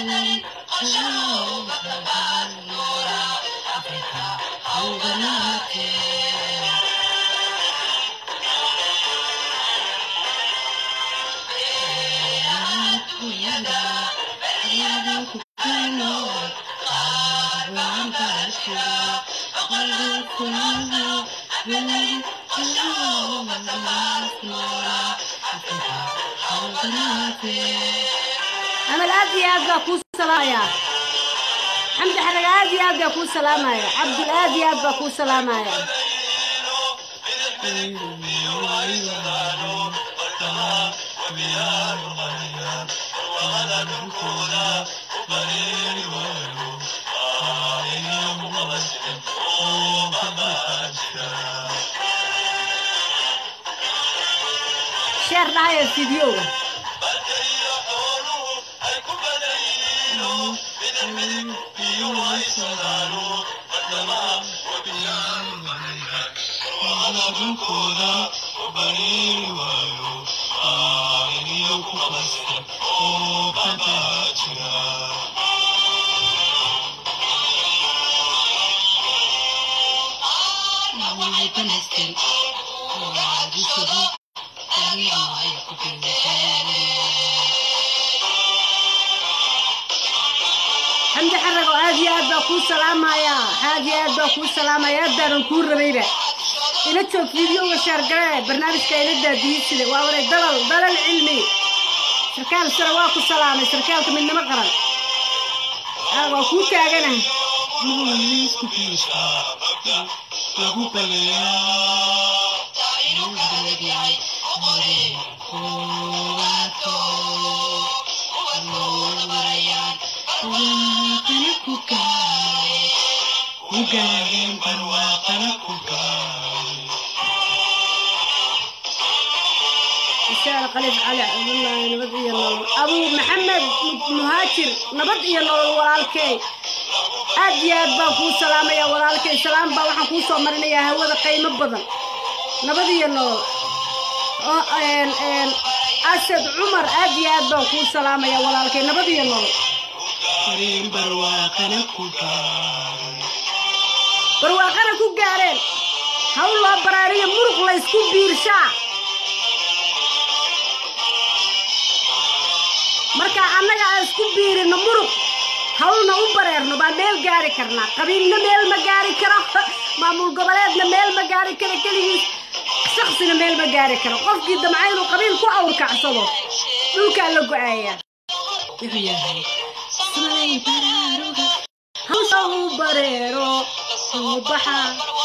amal aad iyo aad baa kuu salaamaya xamdi xarag aad iyo aad baa kuu salaamaya cabdul aad iyo aad baa kuu salaamaya sheer dhahaya fideoga xamdi xarago aad iyo aad baa kuu salaamaya aad iyo aad baa kuu salaamaya aad baanan kuu rabayba ila joog fideoga sheergale barnaamijka ila daadiyisida waa waray dalal dalal cilmi sarkaal sare waa ku salaamay sarkaalka midnimo qaran aa waa kuu taagana isaar qalif cali cabdullaahi nabad iyo nolol abuu maxamed muhaajir nabad iyo nolol walaalkey aad iyo aad baan kuu salaamaya walaalkay salaam baa waxaan kuu soo marinayaa hawada qiimo badan nabad iyo nolol oo asad cumar aad iyo aad baan kuu salaamaya walaalkay nabad iyo nolol barwaaqana ku gaareen haw loo baraariyo muruq laysku biirshaa marka annaga aan isku biirino muruq hawlna u bareerno baa meel gaari karnaa qabiilna meel ma gaari karo maamul goboleedna meel ma gaari karo keligiis shaksina meel ma gaari karo qofkii damca inuu qabiil ku awrkacsado dhulkaa la go-aaya hawsha u bareero soo baxa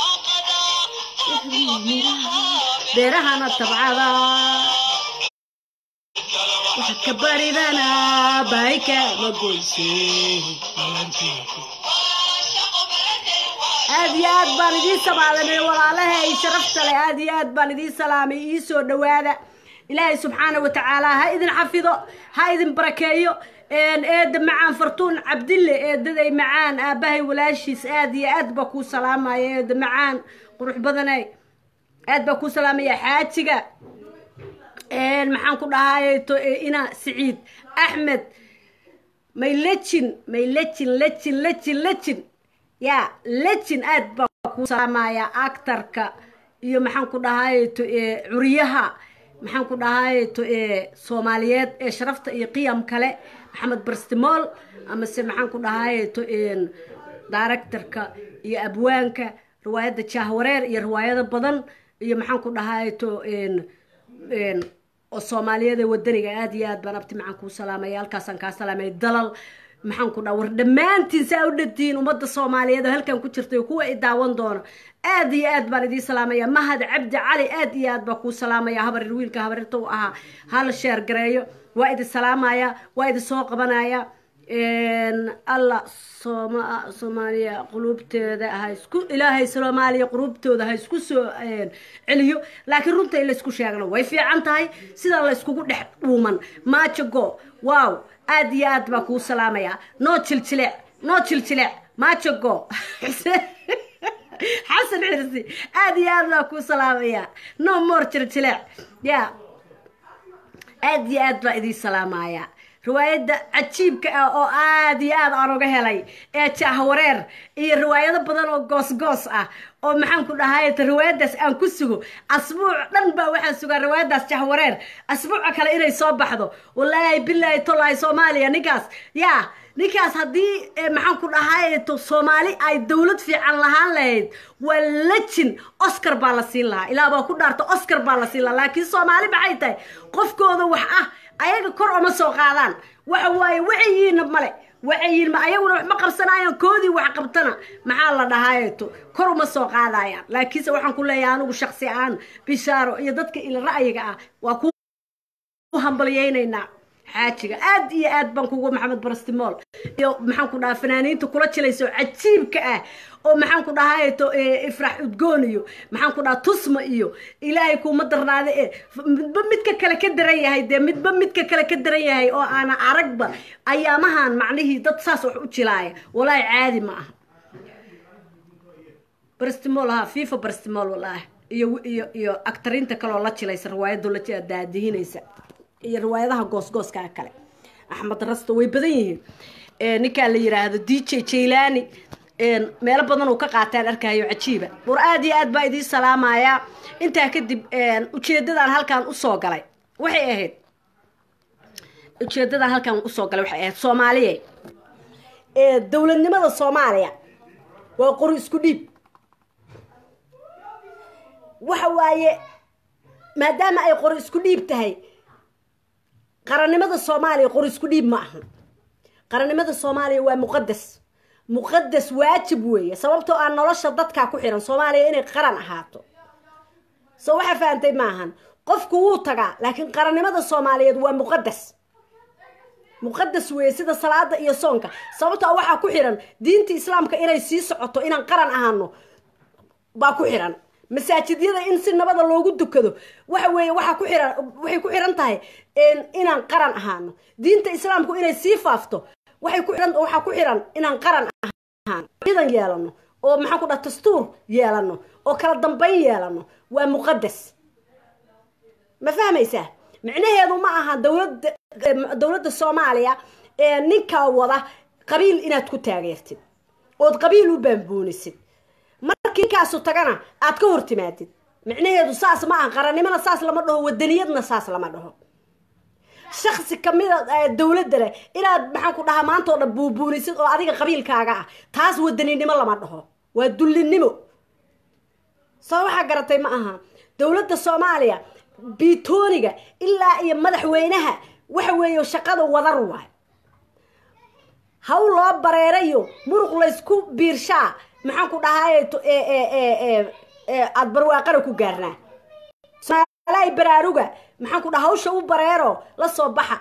beerahana tabcada waxaad ka baridanaa baayka ma goyse aad iyo aad baan idiin samaadanay walaalahay sharafta leh aad iyo aad baan idiin salaamay ii soo dhowaada ilaahay subxaana wa tacaala ha idin xafido ha idin barakeeyo eeda macaan fartuun cabdille eedaday macaan aabbahay walaashiis aad iyo aad baa kuu salaamaya eeda macaan qurux badanay aad baa kuu salaamaya xaajiga maxaan ku dhahay ina siciid axmed may lejin may lejin lejin lejin lejin ya lejin aad baa kuu salaamaya actarka iyo maxaan ku dhahay curiyaha maxaan ku dhahay soomaaliyeed ee sharafta iyo qiyam kale maxamed barstimool amase maxaan ku dhahay directorka iyo abwaanka riwaayadda jahwareer iyo riwaayado badan iyo maxaan ku dhahay oo soomaaliyeed ee wadaniga aad iyo aad baan abti maxaan kuu salaamaya halkaasaan kaa salaamay dalal maxaan ku dhaha war dhammaantiin saa u dhantihiin ummadda soomaaliyeed oo halkan ku jirtay oo kuwa i daawan doono aad iyo aad baan idiin salaamaya mahad cabdi cali aad iyo aad baan kuu salaamaya habarir wiilka habarirta u ahaa hal sheer gareeyo waa idin salaamaya waa idin soo qabanaya alla sooma soomaaliya quluubteeda ha isku ilaahay soomaaliya quluubtooda ha isku soo celiyo laakiin runta in laysku sheegno way fiican tahay sida layskugu dhex dhuuman maajago wow aad iyo aad baa kuu salaamaya noo jiljilec noo jiljilec maajago xasan xirsi aad iyo aad baa kuu salaamaya no more jiljilec ya aad iyo aad baa idiin salaamaya riwaayadda cajiibka ah oo aada iyo aad aan uga helay ee jahwareer iyo riwaayado badan oo goosgoos ah oo maxaan ku dhahay riwaayadaas aan ku sugo asbuuc dhan baa waxaan sugaa riwaayadaas jahwareer asbuuca kale inay soo baxdo walaahi bilaahi tolaahi soomaaliya ninkaas yaa ninkaas haddii maxaan ku dhahay soomaali ay dowlad fiican lahaan lahayd waa lejin oscar baa la siin lahaa ilaa baa ku dhaarta oscar baa la siin lahaa laakiin soomaali maxay tahay qofkooda wax ah ayaga kor oma soo qaadaan waxa waaye wacayiina male wacayiin ma ayaguna wax ma qabsanayaan koodii wax qabtana maxaa la dhahaayeto kor uma soo qaadayaan laakiinse waxaan ku leeyahay anigu shaksi ahaan bishaaro iyo dadka ila ra'yiga ah waa ku hambalyaynaynaa xaajiga aad iyo aad baan kugu maxamed barastimool iyo maxaan ku dhahaa fanaaniinta kula jilayso cajiibka ah oo maxaan ku dhahayeto ifrax udgoon iyo maxaan ku dhahaa tusma iyo ilaahay kuuma darnaada e midba midka kale ka daran yahay dee midba midka kale ka daran yahay oo aana aragba ayaamahan macnihii dad saas wax u jilaaya walaahi caadi ma aha barastimool ha fifa barastimool walaahi iyo iyo iyo actariinta kaleoo la jilaysa riwaayadoo la daadihinaysa iyo riwaayadaha goosgooska kale axmed rasto way badan yihiin ninkaa la yiraahdo d j jaylani meelo badan uu ka qaataan arkayo cajiiba war aada iyo aad baa idiin salaamayaa intaa kadib ujeedadan halkaan usoo galay waxay ahayd ujeedadan halkaan usoo galay waxay ahayd soomaaliya dowladnimada soomaaliya waa qori isku dhiib waxa waaye maadaama ay qori isku dhiib tahay qarannimada soomaaliya qori isku dhiib ma aha qarannimada soomaaliya waa muqadas muqadas waajib weeye sababtoo ah nolosha dadkaa ku xiran soomaaliya inay qaran ahaato soo waxaa fahantay maahan qofku wuu tagaa laakiin qarannimada soomaaliyeed waa muqadas muqadas weeye sida salaada iyo soonka sababtoo waxaa ku xiran diinta islaamka inay sii socoto inaan qaran ahaano baa ku xiran masaajidyada in si nabada loogu dukado waxa weeye waxaa ku xiran waxay ku xiran tahay inaan qaran ahaano diinta islaamku inay sii faafto waxay ku xiran waxaa ku xiran inaan qaran ahaano ciidan yeelano oo maxaan ku dhaha dastuur yeelano oo kala dambayn yeelano waa muqadas ma fahmaysaa micnaheedu ma aha dowladda dowladda soomaaliya ee ninkaa wada qabiil inaad ku taageertid ood qabiil u baanboonisid markii ninkaasu tagana aad ka hor timaadid micnaheedu saas ma aha qarannimona saas lama dhaho wadaniyadna saas lama dhaho shaksi kamida dowladda leh inaad maxaan ku dhahaa maanta oo dhan buubuunisid oo adiga qabiilkaaga ah taas wadaninimo lama dhaho waa dullinimo soo waxaa garatay ma aha dowladda soomaaliya biitooniga ilaa iyo madaxweynaha waxa weeye shaqada wadar waay haw loo bareerayo muruq laysku biirshaa maxaan ku dhahaay aada barwaaqana ku gaarnaa somaalahay baraaruga maxaan ku dhaha hawsha u bareero la soo baxa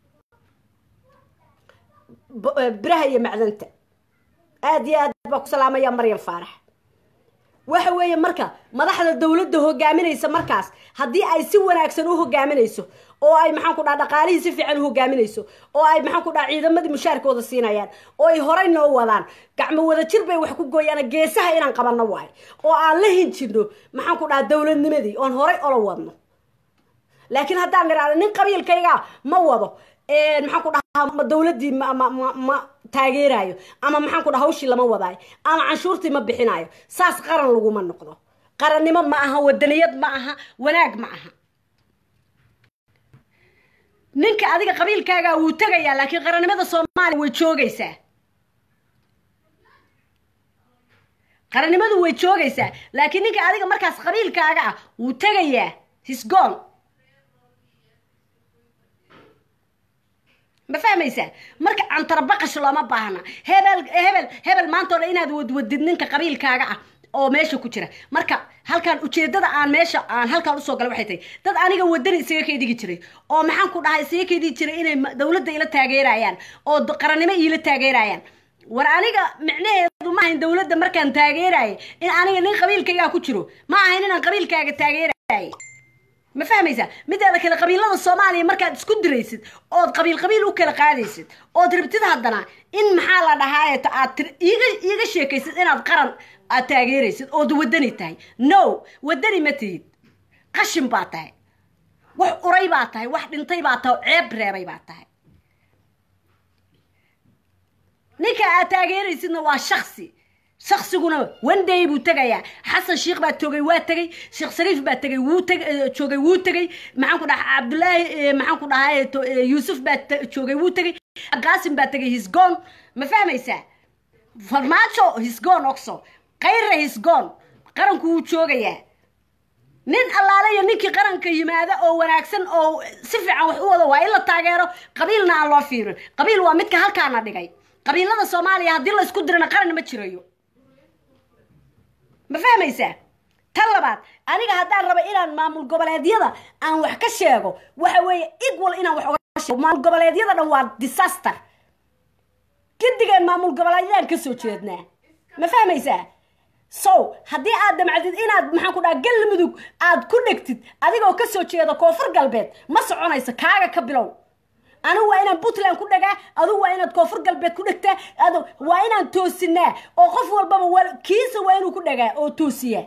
biraha iyo macdanta aada iyo aad baa ku salaamaya maryam faarax waxa weeye marka madaxda dowladda hogaaminaysa markaas haddii ay si wanaagsan u hogaaminayso oo ay maxaan ku dhaha dhaqaalihii si fiican u hogaaminayso oo ay maxaan ku dhaha ciidamadii mushaarkooda siinayaan oo ay horey noo wadaan gacmo wada jir bay wax ku gooyaan geesaha inaan qabanno waayo oo aan la hinjino maxaan ku dhaha dowladnimadii oon horey ola wadno laakiin haddaan nidhahdo nin qabiilkayga ma wado maxaan ku dhahaa ma dowladdii ma ma ma ma taageerayo ama maxaan ku dhaha hawshii lama wadaayo ama canshuurtii ma bixinayo saas qaran laguma noqdo qarannimo ma aha wadaniyad ma aha wanaag ma aha ninka adiga qabiilkaaga wuu tegayaa laakiin qarannimada soomaaliya way joogaysaa qarannimadu way joogaysaa laakiin ninka adiga markaas qabiilkaaga ah wuu tegayaa hisgoon ma fahmaysaa marka cantarabaqash looma baahna hebel hebel hebel maanta o dhan inaad wadwadid ninka qabiilkaaga ah oo meesha ku jira marka halkaan ujeedada aan meesha aan halkaan usoo galay waxay tahay dad aniga wadani isaga kaydhigi jiray oo maxaan ku dhahay isaga kaydhigi jiray inay dowladda ila taageerayaan oo qarannimo iila taageerayaan war aniga micnaheedu ma ahayn dowladda markaan taageerayay in aniga nin qabiilkaygaa ku jiro ma ahayn inaan qabiilkaaga taageerayay ma fahmaysaa mideeda kale qabiilada soomaaliya markaad isku diraysid ood qabiil qabiil u kala qaadaysid ood ribtid haddana in maxaa la dhahaayeto aad iiga iiga sheekaysid inaad qaran aad taageeraysid ood wadani tahay no wadani ma tihid qashin baa tahay wax uray baa tahay wax dhintay baa tahay ceeb reebay baa tahay ninka aad taageeraysidna waa shaksi shaksiguna one day buu tegayaa xasan sheikh baa toogay waa tegay sheekh shariif baa tegay wuu teg joogay wuu tegay maxaan ku dhaha cabdullaahi maxaan ku dhahay yuusuf baa joogay wuu tegay qaasim baa tegay hisgoon ma fahmaysaa farmaajo hisgoon oxo kayra hisgoon qaranku wuu joogayaa nin allaale iyo ninkii qaranka yimaada oo wanaagsan oo si fiican wax u wada waa in la taageero qabiilna aan loo fiirin qabiil waa midka halkaana dhigay qabiilada soomaaliya haddii la isku dirana qaran ma jirayo ma fahmaysaa tan labaad aniga haddaan raba inaan maamul goboleedyada aan wax ka sheego waxa weeye igwal inaan wax oga sheego maamul goboleedyada dhan waa disaster gidigeen maamul goboleedyadaan kasoo jeednaa ma fahmaysaa so haddii aad damcdid inaad maxaan ku dhaha galmudug aad ku dhegtid adigoo kasoo jeeda koonfur galbeed ma soconayso kaaga ka bilow anigu waa inaan puntland ku dhagaa adugu waa inaad koonfur galbeed ku dhegtaa ad waa inaan toosinaa oo qof walbaba kiisa waa inuu ku dhagaa oo toosiyaa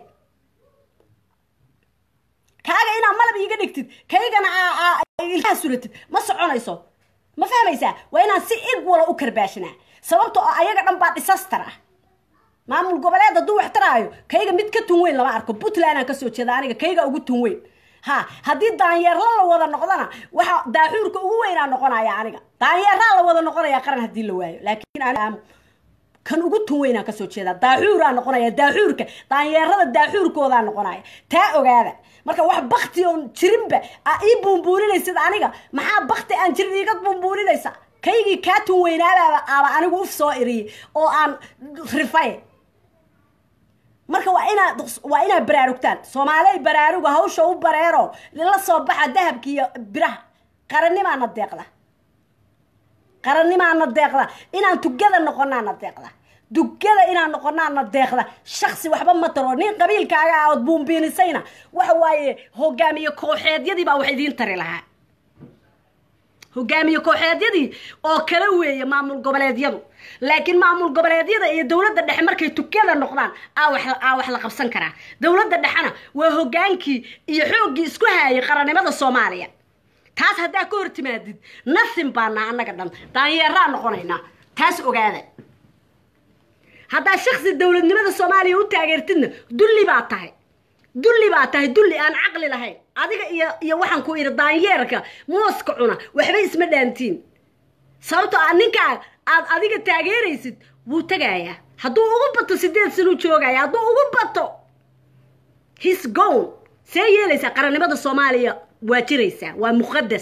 kaaga inaad malab iiga dhigtid kaygana ilkaha suratid ma soconayso ma fahmaysaa waa inaan si ig wala u karbaashnaa sababta oo ayaga dhan baa disaster ah maamul goboleed hadduu wax taraayo kayga mid ka tun weyn lama arko puntlandaan kasoo jeeda aniga kayga ugu tun weyn ha haddii daanyeerla la wada noqdana waxa daaxuurka ugu weynaa noqonaya aniga daanyeeraa la wada noqonaya qaran haddii la waayo laakiin kan ugu tun weynaa kasoo jeeda daaxuuraa noqonaya daaxuurka daanyeerada daaxuurkoodaa noqonaya taa ogaada marka wax bakti oon jirinba a ii buunbuuninaysid aniga maxaa bakti aan jirin iiga buunbuuninaysa kaygii kaa tun weynaadaaba aaba anigu uf soo iriyay oo aan rifay marka waa inaad waa inaad baraarugtaan soomaaley baraaruga hawsha u bareero la soo baxa dahabka iyo biraha qarannimaana deeqda qarannimaana deeqda inaan tugada noqonaana deeqda dugada inaan noqonaana deeqda shaksi waxba ma taro nin qabiilkaaga ah ood buumbiinisayna waxa waaye hogaamiye kooxeedyadii baa wax idiin tari lahaa hogaamiye kooxeedyadii oo kala weeye maamul goboleedyadu laakiin maamul goboleedyada iyo dowladda dhexe markay tukada noqdaan aa wax la qabsan karaa dowladda dhexena waa hogaankii iyo xooggii isku haayay qarannimada soomaaliya taas haddaa ka hor timaadid nasin baanaa annaga dhan daanyeeraa noqonaynaa taas ogaada haddaa shaksi dowladnimada soomaaliya u taageertidna dulli baa tahay dulli baa tahay dulli aan caqli lahayn adiga iyo iyo waxaan ku idhi daanyeerka mooska cuna waxba isma dhaantiin sababtoo a ninkaa aad adiga taageeraysid wuu tegayaa hadduu ugu bato sideed sanuu joogaya hadduu ugu bato his gown see yeelaysaa qarannimada soomaaliya waa jiraysaa waa muqadas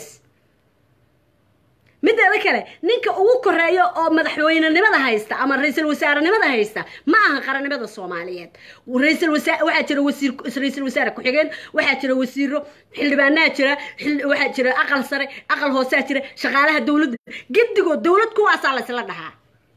mideeda kale ninka ugu koreeyo oo madaxweynenimada haysta ama ra-iisul wasaarenimada haysta ma aha qarannimada soomaaliyeed ra-iisul wasa waxaa jira wasiir ra-iisul wasaare ku-xigeen waxaa jira wasiiro xildhibaanaha jira waxaa jira aqal sare aqal hoosaa jira shaqaalaha dowladda gedigood dowlad kuwaasaa laysla dhahaa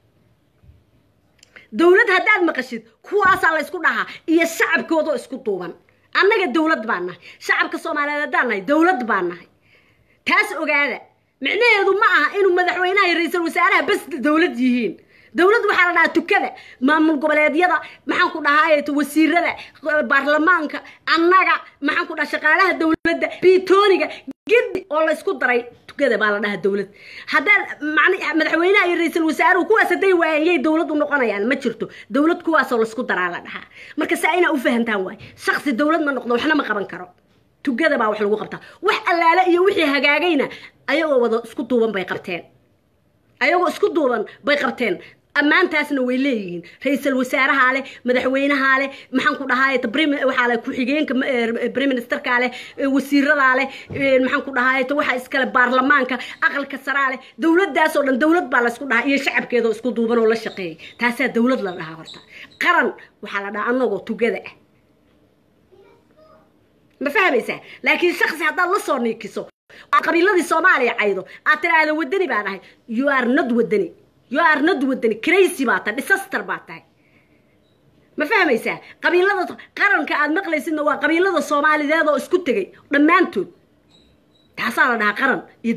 dowlad haddaad maqashid kuwaasaa laysku dhahaa iyo shacabkoodoo isku duuban annaga dowlad baan nahay shacabka soomaaliyeed haddaan nahay dowlad baan nahay taas ogaada micnaheedu ma aha inuu madaxweynaha iyo ra-iisul wasaaraha bas dowlad yihiin dowlad waxaa la dhahaa tukada maamul goboleedyada maxaan ku dhahaa wasiirada baarlamaanka annaga maxaan ku dhaha shaqaalaha dowladda biitooniga gedi oo laysku daray tukada baa la dhahaa dowlad haddaan madaxweynaha iyo ra-iisul wasaaruhu kuwaas hadday waayeen yay dowlad u noqonayaan ma jirto dowlad kuwaasoo laysku daraa la dhahaa marka saa inaa u fahantaan waay shaksi dowlad ma noqdo waxna ma qaban karo tugada baa wax lagu qabtaa wax allaale iyo wixii hagaagayna ayagoo wada isku duuban bay qabteen ayagoo isku duuban bay qabteen ammaantaasna way leeyihiin ra-iisul wasaarahaa leh madaxweynahaa leh maxaan ku dhahaay waxaa leh ku-xigeenka prime ministerkaa leh wasiiradaa leh maxaan ku dhahaay waxaa iskale baarlamaanka aqalka saraa leh dowladdaasoo dhan dowlad baa laysku dhahaa iyo shacabkeedoo isku duuban oo la shaqeeyay taasaa dowlad la dhahaa horta qaran waxaa la dhahaa anagoo tugada ah ma fahmaysaa laakiin shaksi haddaad la soo niikiso aad qabiiladii soomaaliya caydo aad tiraahdo wadani baa dhahay you are not wadani you are not wadani crazy baa tahay disaster baa tahay ma fahmaysaa qabiilada qaranka aad maqlaysidna waa qabiilada soomaalideed oo isku tegay dhammaantood taasaa la dhahaa qaran iyo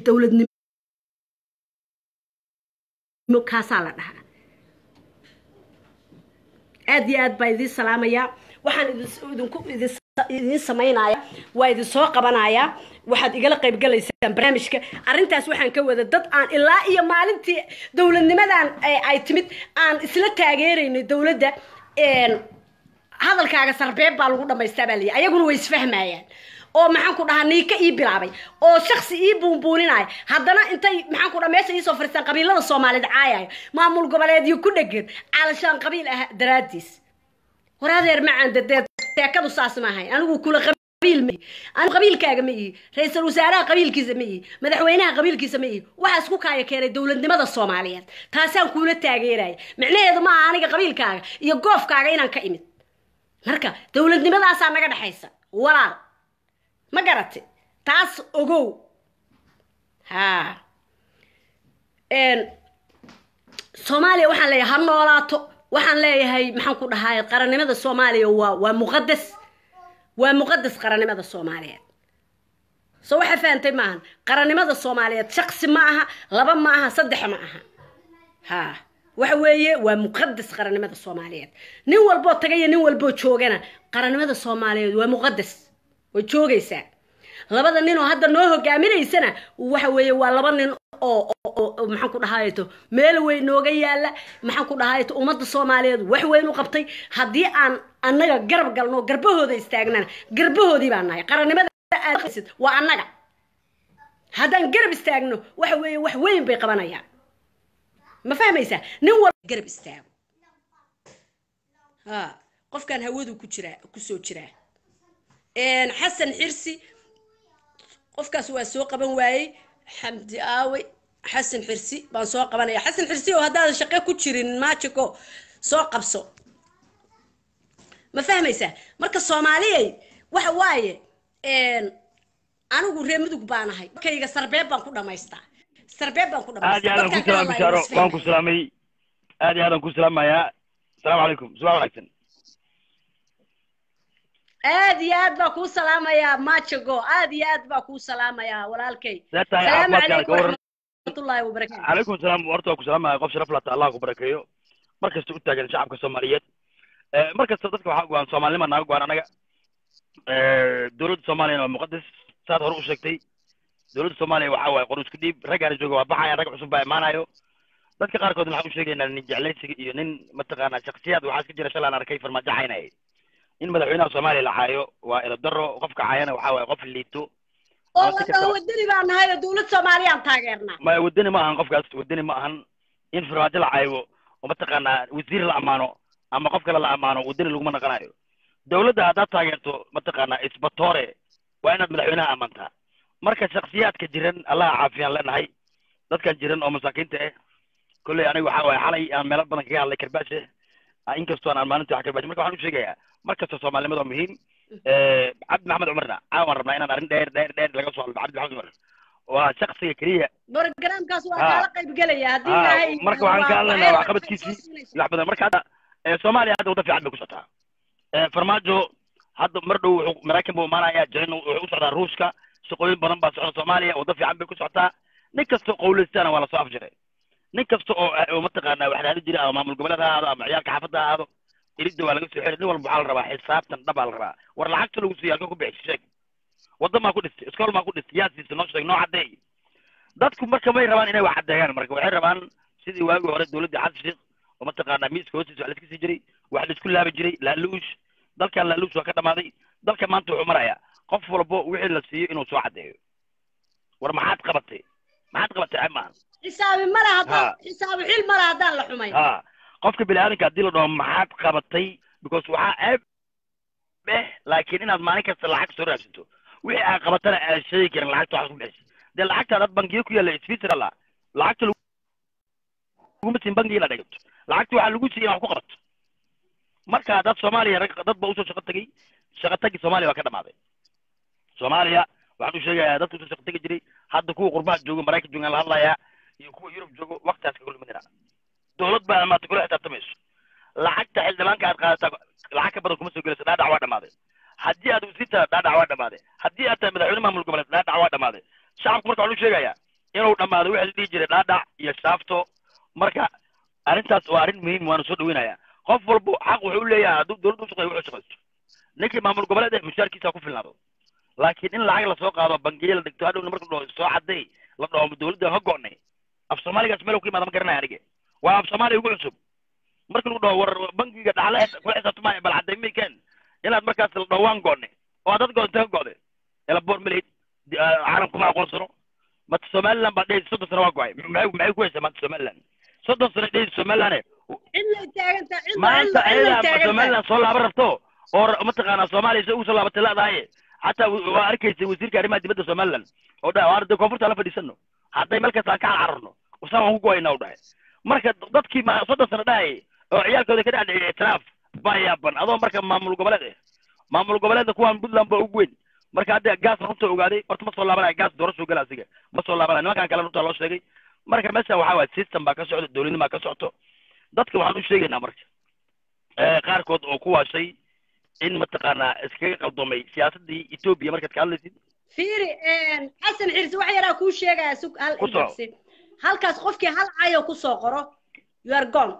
dowladnimo kaasaa la dhahaa aad iyo aad baa idiin salaamayaa waxaan idinku idin idiin samaynaya waa idin soo qabanaya waxaad igala qaybgalaysaan barnaamijka arrintaas waxaan ka wada dad aan ilaa iyo maalintii dowladnimadan ay timid aan isla taageeraynay dowladda hadalkaaga sarbeeb baa lagu dhamaystaa baa layihi ayaguna way isfahmayaan oo maxaan ku dhahaa niika ii bilaabay oo shaksi ii buunbuuninaya haddana intay maxaan ku dhaha meesha iisoo fariistaan qabiilada soomaaliyeed caayayo maamul goboleedyo ku dhegan caalashaan qabiil ah daraadiis war adeer macaan dadeed teekadu saas ma ahayn anigu kula qabiil ma anigu qabiilkaaga ma ihi ra-iisul wasaaraha qabiilkiisa ma ihi madaxweynaha qabiilkiisa ma ihi waxaa isku kaaya keenay dowladnimada soomaaliyeed taasaan kuula taageeraya micnaheedu maaha aniga qabiilkaaga iyo goofkaaga inaan ka imid marka dowladnimadaasaa naga dhexaysa walaal ma garate taas ogow ha soomaaliya waxaan leeyahay ha noolaato waxaan leeyahay maxaan ku dhahay qarannimada soomaaliya waa waa muqadas waa muqadas qarannimada soomaaliyeed so waxaa fahantay maahan qarannimada soomaaliyeed shaksi ma aha laba ma aha saddex ma aha ha waxa weeye waa muqadas qarannimada soomaaliyeed nin walboo tagayo nin walboo joogana qarannimada soomaaliyeed waa muqadas way joogaysaa labada nin oo hadda noo hogaaminaysana waxa weeye waa laba nin oo maxaan ku dhahayto meel weyn nooga yaala maxaan ku dhahayto ummadda soomaaliyeed wax weyn u qabtay haddii aan annaga garab galno garbahooda istaagnana garbahoodii baan nahay qarannimada aad waa annaga haddaan garab istaagno waxa weeye wax weyn bay qabanayaan ma fahmaysaa nin walba garab istaago ha qofkan hawadu ku jiraa kusoo jiraa xasan xirsi qofkaas waa soo qaban waayey xamdi aawe xasan xirsi baan soo qabanaya xasan xirsi oo haddaadan shaqe ku jirin maajico soo qabso ma fahmaysaa marka soomaaliyay waxa waaye anigu reer mudug baan ahay kayga sarbeeb baan ku dhamaystaa sarbeeb baan ku aad iyo aadan ku salaam bishaaro waan ku salaamay aad iyo aadan ku salaamayaa asalaamu calaykum subax wanaagsan aad iyo aad baa kuu salaamayaa majago aad iyo aad baa kuu salaamayaa walaalkay see tahay salaamu caafimaadkaada calaykum ka waran waraxmatullaahi wabarakaatu calaykum salaam horta waa ku salaamaya qof sharaf lata allah ku barakeeyo mar kasta u taagan shacabka soomaaliyeed mar kasta dadka waxaa go-an soomaalinima naaga go-an anaga dowladda soomaaliyana waa muqadas saad hore u sheegtay dowladda soomaaliya waxaa waaye qor isku dhiib raggaana jooga waa baxaya rag cusub baa imaanayo dadka qaarkoodna waxaan u sheegaynaa nin jeclaysiga iyo nin mataqaanaa shaksiyaad waxaa iska jira shalay aan arkay farmaajo caynaya in madaxweynaha soomaaliya la caayo waa eladaro qofka caayana waxaa waaye qof liito oo la dhaho wadani baan nahay oo dowlad soomaaliyaan taageernaa ma wadani ma ahan qofkaas wadani ma ahan in farmaajo la caayo oo mataqaanaa wasiir la ammaano ama qof kale la ammaano wadani laguma naqanayo dowladda haddaad taageerto mataqaanaa isbatoore waa inaad madaxweynaha ammaantaa marka shaksiyaadka jiran allaha caafiyaan leenahay dadkan jiran oo masaakiinta ah kolley aniga waxaa waaye xalay aan meelo badan kaga hadlay karbaashe inkastoo aan maalintii wax karbaashe marka waxaan u sheegayaa mar kasta soomaalinimada waa muhiim cabdi maxamed cumarna caawan rabnaa inaan arrin dheer dheer dheer laga soo hadlo cabdi maxamed cumar waa shaksiga keliya borogaraamkaas waa Ah. kaala qayb gelaya haddii Ah, ilaahay marka waxaan ka hadlaynaa waa- waxqabadkiisii wax badan marka hadda eh, soomaaliya hadda waddo fiican bay ku socotaa Eh, farmaajo hadda mar dhow wuxuu maraykan buu imaanaya jina wuxuu u socdaa ruushka shaqooyin badan baa socda soomaaliya waddo fiican bay ku socotaa nin kasta qowleystaana waa lasoo afjiray nin kasta oo oo mataqaanaa wax raadi jira ama maamul goboleed ha ahaado ama ciyaalka xaafadda ha ahaado iridda waa laga soo xiri nin walba waxaa la rabaa xisaabtan dhab baa la rabaa war lacagta lagu siiyo halka ku bixi sheeg waddo maa ku dhistay iskool maa ku dhistay yaa siisa noo sheeg noo caddeey dadku marka may rabaan inay wax caddeeyaan marka waxay rabaan sidii waagii hore dowladda xasan sheekh oo mataqaanaa miiska hoostiisa wax laiska sii jiray wax laisku laabi jiray laaluush dalkan laaluush waa ka dhamaaday dalka maanta wuxuu marayaa qof walbo wixii la siiyo inuu soo caddeeyo war maxaad qabatay maxaad qabatay ceeb maaha xisaabi male haddaan Ha. xisaabi xil male haddaan la xumayn ha qofka biniaadanka haddii la dhaho maxaad qabatay because waxaa ceeb eh laakiin inaad maalin kasta lacag soo raadsato wixii aad qabatana aad sheegi karin lacagta waxaad ku bixisa dee lacagta dad bangiyo ku yaalla switzerland lacagta laguma siin bangiga inaad dhigato lacagta waxaa lagu siiyay in wax ku qabato marka dad soomaaliya rag dad ba usoo shaqo tegey shaqo tagi soomaaliya waa ka dhamaaday soomaaliya waxaan u sheegayaa dadka usoo shaqo tegi jiray hadda kuwa qurbaha joogo maraykan joogaan la hadlayaa iyo kuwa yurub joogo waktigaas ka kulminina dowlad baa maanta kula xisaabtamayso lacagta xildhibaanka aad qaadataa lacag ka badan kuma soo gelayso dhaadhac waa dhamaaday haddii aad wasiirta dhaadhac waa dhamaaday haddii aad tahay madaxweyne maamul goboleed dhaadhac waa dhamaaday shacabku marka waxaan u sheegayaa inuu dhammaado wixii la dhihi jiray dhaadhac iyo shaafto marka arrintaas waa arrin muhiim waana soo dhaweynayaa qof walbo xaq wuxuu u leeyahay hadduu dowladda u shaqeeyo wuxuu shaqaysto ninkii maamul goboleed ee mushaarkiisa ku filnaado laakiin in lacag lasoo qaado bangiye la dhigto hadhowna marka la dhaho soo cadday la dhaho dawladda ka go'nay af soomaaligaas meel ku yimaada ma garanaya aniga waa af soomaaliya ugu cusub marka lagu dhaho war bangiga dhaxle kula xisaabtamaya bal cadday maykeen inaad markaas la dhaho waan go'nay oo dad go'da intee ka go'day elaboor malid caalamku ma aqoonsano mata somaliland baa dhehaysa soddon sano waa go'ay maxay maxay ku haysaa maanta somaliland soddon sano dhehaysa somaliland cidlay taagantaa maanta cidlay ayadaa taagantaa somaliland soo laaban rabto oo ra- mataqaanaa soomaaliya se ugu soo laabatay leedahay xataa w- waa arkaysay wasiirka arrimaha dibadda somaliland oo dhahay waar dee koonfurta la fadhiisano hadday meel kasta aan ka cararno usaan waan ku go'aynaa u dhahay marka dadkii ma soddon sano dhahayay oo ciyaalkooda ka dhacdhiciyay itiraaf baa yaaban adoo marka maamul goboleed eh maamul goboleedda kuwaan puntland baa ugu weyn marka hadda gaas runta ogaaday horta ma soo laabanaya gaas doorasho gala asiga ma soo laabanaya nimankan kale runta loo sheegay marka meesha waxaa waay system baa ka socda dowladnimaa ka socto dadka waxaan u sheegaynaa marka ee qaarkood oo ku waashay in mataqaanaa iskaga qaldomay siyaasadii etoobiya markaad ka hadlaysid fiiri xasan xirsi wax yaraa kuu sheegaya sug hal Ku soo. indhagsi halkaas qofkii hal cayo kusoo qoro you are gone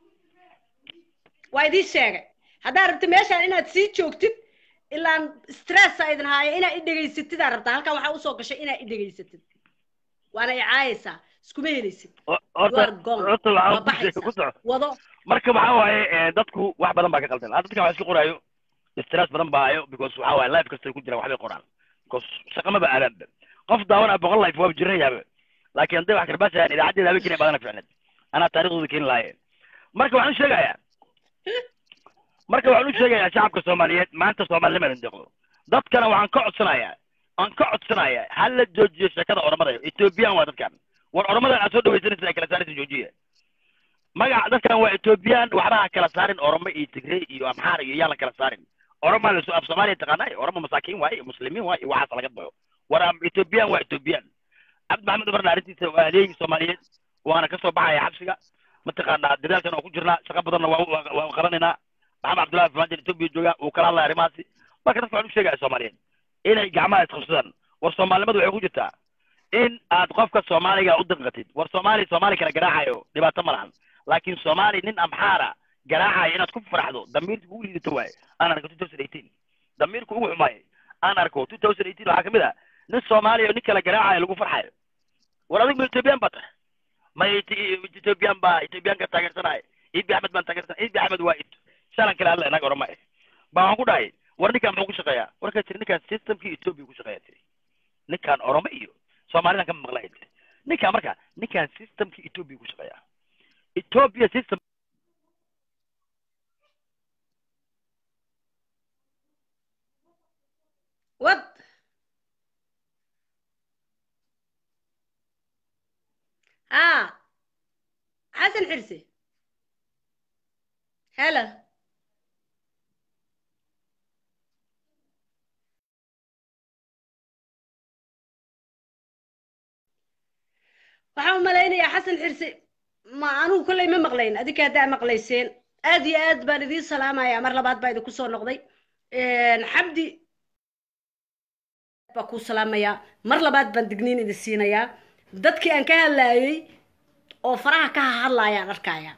waa idiin sheegay haddaad rabta meeshaan inaad sii joogtid ilaan stressa idin haayo inaad i dhegaysatid aa rabtaa halkan waxaa usoo gashay inaad i dhegaysatid waana i caayaysaa iskuma helaysid O- you horta are gone horta waa waxaan ku ku baxaysaa soco wado marka waxaa waaye ee, dadku wax badan baa ka qaldan hadda dadkan wax iska qoraayo stress badan baa hayo because waxaa waaye life kastay ku jiraan waxbay qoraan because shaqa maba aadaanba qof daawanaa boqol life waaba jiranayaaba laakiin hadday wax karbaasayaan idaacaddeeda habeen keenay badana ficneed anaa taariikhdooda keeni lahaye marka waxaan u sheegayaa marka waxaan u sheegayaa shacabka soomaaliyeed maanta soomaalinima idin deeqdo dadkana waxaan ka codsanayaa aan ka codsanayaa ha la joojiyo sheekada oromada ethoobiyan waa dadkan war oromadan aad soo dhawaysanaysa ay kala saaraysa joojiya magaca dadkan waa ethoobiyan waxba ha kala saarin oromo iyo tigrey iyo amxaar iyo yaan la kala saarin oromaa lasu af soomaaliya taqaanay oromo masaakiin waaye muslimiin waaye waxaas laga bayo war am- ethoobiyan waa ethoobiyan cabdi maxamed umarna arrintiisa waa adeegi soomaaliyeed waana ka soo baxaya xabsiga mataqaanaa dadaalkan oo ku jirnaa shaqo badanna waa waa- waa qabanaynaa maxamed cabdullahi farmaajo etoobiya jooga uu kala hadlaya arrimahaasi marka dadka waxaan u sheegaya soomaaliyeed inay gacmaha isqabsadaan war soomaalinimadu waxay ku jirtaa in aad qofka soomaaliga u danqatid war soomaali soomaali kala garaacayo dhibaato ma lahan laakiin soomaali nin amxaara garaacayo inaad ku faraxdo damiirka ugu liidato waaye aan arko two thousand eighteen damiirka ugu xumaayay aan arko two thousand eighteen waxaa kamid ah nin soomaaliya oo nin kala garaacayo lagu farxayo war adigu ma ethoobiyan baa tahay ma ethoobiyan baa ethoobiyan ka taageersanaya ibi axmed baan taageersanaya ibi axmed waa it shalan kale hadla inaga orama eh baa waxaan ku dhahay war ninkaan muxuu ku shaqeeyaa warkaa tiri ninkaan systemkii etoobiya ku shaqeeya tiri ninkaan oromo iyo soomaalidan ka maqlaya tiri ninkaan marka ninkaan systemkii etoobiya ku shaqeeyaa ethiopia system wad ها حسن حرسي هلا waxaan u malaynayaa xasan xirsi ma anugu kolley ma maqlayn adinka haddaa maqlayseen aad iyo aad baan idiin salaamayaa mar labaad baa idinku soo noqday xabdi baa kuu salaamayaa mar labaad baan digniin idin siinayaa dadkii aan ka hadlaayey oo faraha ka hadlaayaan arkaya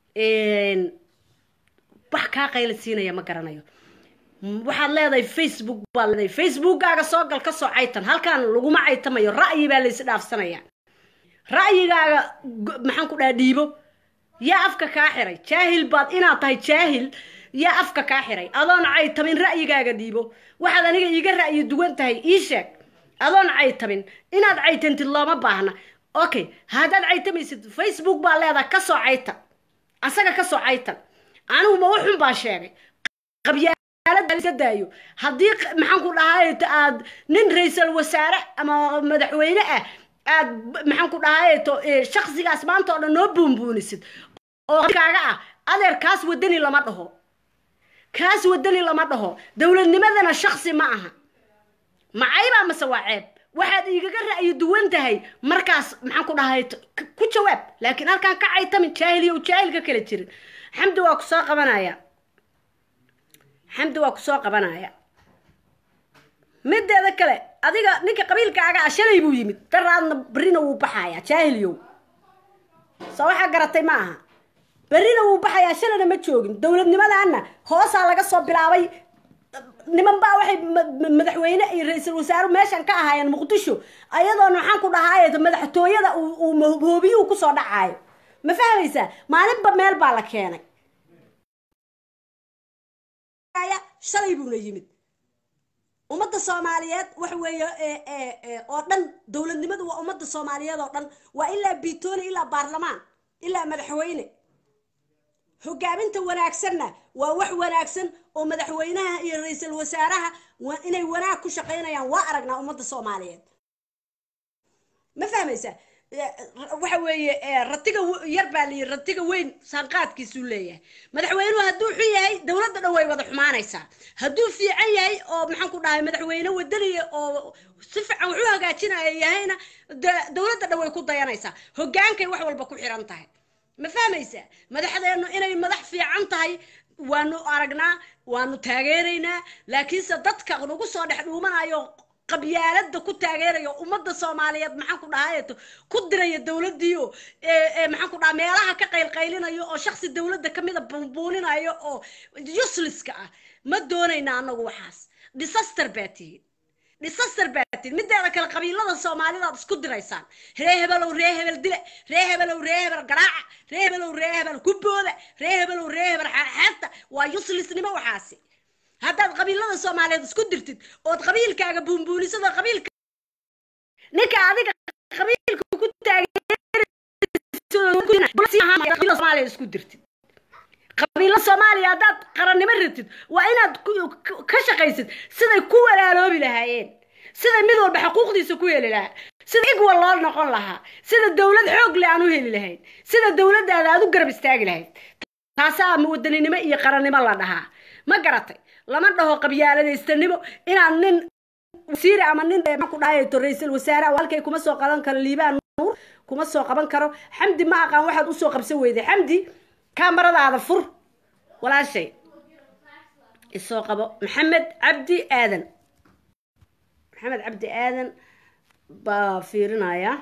wax kaa qayla siinaya ma garanayo waxaad leedahay facebook baa leedahay facebookkaaga soo gal ka soo caytan halkaan laguma caytamayo ra'yi baa laysi dhaafsanaya ra'yigaaga maxaan ku dhaha dhiibo yaa afka kaa xiray jaahil baad inaad tahay jaahil yaa afka kaa xiray adoon caytamin ra'yigaaga dhiibo waxaad aniga iiga ra'yi duwan tahay ii sheeg adoon caytamin inaad caytantid looma baahna okay haddaad caytamaysid facebook baa leedahay kasoo caytan asaga kasoo caytan anigu ma uxun baa sheegay qabyaalada daayo haddii maxaan ku dhahay aad nin ra-iisal wasaare ama madaxweyne ah aad maxaan ku dhahay to shaksigaas maanta oo dhan noo buunbuunisid oo kaaga ah adeer kaas wadani lama dhaho kaas wadani lama dhaho dowladnimadana shaksi ma aha macaybaa mase waa ceeb waxaad igaga ra'yi duwan tahay markaas maxaan ku dhahay ku jawaab laakiin halkaan ka caytamin jaahil iyo jaahil ka kala jirin xamdi waa kusoo qabanaya xamdi waa kusoo qabanaya mideeda kale adiga ninka qabiilkaaga ah shalay buu yimid daraadna berrina wuu baxayaa jaahilyow soo waxaa garatay ma aha berrina wuu baxayaa shalayna ma joogin dowladnimadaana hoosaa laga soo bilaabay niman baa waxay madaxweyne iyo ra-iisul wasaare meeshan ka ahaayeen muqdisho ayadoona maxaan ku dhahaay madaxtooyada uu hoobiyuhu kusoo dhacaayo ma fahmaysaa maalinba meel baa la keenay shalay buuna yimid ummadda soomaaliyeed waxa weeye oo dhan dowladnimadu waa ummadda soomaaliyeed oo dhan waa ilaa biitooni ilaa baarlamaan ilaa madaxweyne hogaaminta wanaagsanna waa wax wanaagsan oo madaxweynaha iyo ra-iisul wasaaraha inay wanaag ku shaqaynayaan waa aragnaa ummadda soomaaliyeed ma fahmaysa waxa weeye ratiga yar baa layihi ratiga weyn saanqaadkiisuu leeyahay madaxweynuhu hadduu xun yahay dowladda dhan way wada xumaanaysaa hadduu fiican yahay oo maxaan ku dhahay madaxweyne wadaniya oo si fiican wax u hagaajinaya yahayna dowladda dhan way ku dayanaysaa hogaankay wax walba ku xiran tahay ma fahmaysaa madaxdeennu inay madax fiican tahay waanu aragnaa waanu taageeraynaa laakiinse dadka nagu soo dhex dhuumanayo qabyaalada ku taageerayo ummadda soomaaliyeed maxaan ku dhahayeto ku diraya dowladdiio maxaan ku dhaha meelaha ka qaylqaylinayo oo shaksi dowladda kamida buunbuuninayo oo uselesska ah ma doonayna anagu waxaas disaster baa tihiin disaster baa tihiin mideeda kale qabiilada soomaalidaad isku diraysaan ree hebelow ree hebel dile ree hebelow ree hebel garaaca ree hebelow ree hebel kubooda ree hebelow ree hebel xeexeebta waa uselessnimo waxaasi haddaad qabiilada soomaaliyeed isku dirtid ood qabiilkaaga buunbuunisado qabiilka ninka adiga qabiilka ku taageersomaaliya isku dirtid qabiilo soomaaliya haddaad qarannimo ratid waa inaad ka shaqaysid siday ku walaaloobi lahaayeen siday mid walba xuquuqdiisa ku heli lahaa sida igwa loo noqon lahaa sida dowlad xoog le aan u heli lahayn sida dowladdaada aad u garab istaagi lahayd taasaa wadaninimo iyo qarannimo la dhahaa ma garatay lama dhaho qabyaaladaystanimo inaad nin wasiir ama nin ku dhahayo ra-iisul wasaare halkay kuma soo qaban karo liibaan nuur kuma soo qaban karo xamdi ma aqaan waxaad usoo qabsan weyday xamdi kaamaradaada fur walaashay isoo qabo maxamed cabdi aadan maxamed cabdi aadan baa fiirinaya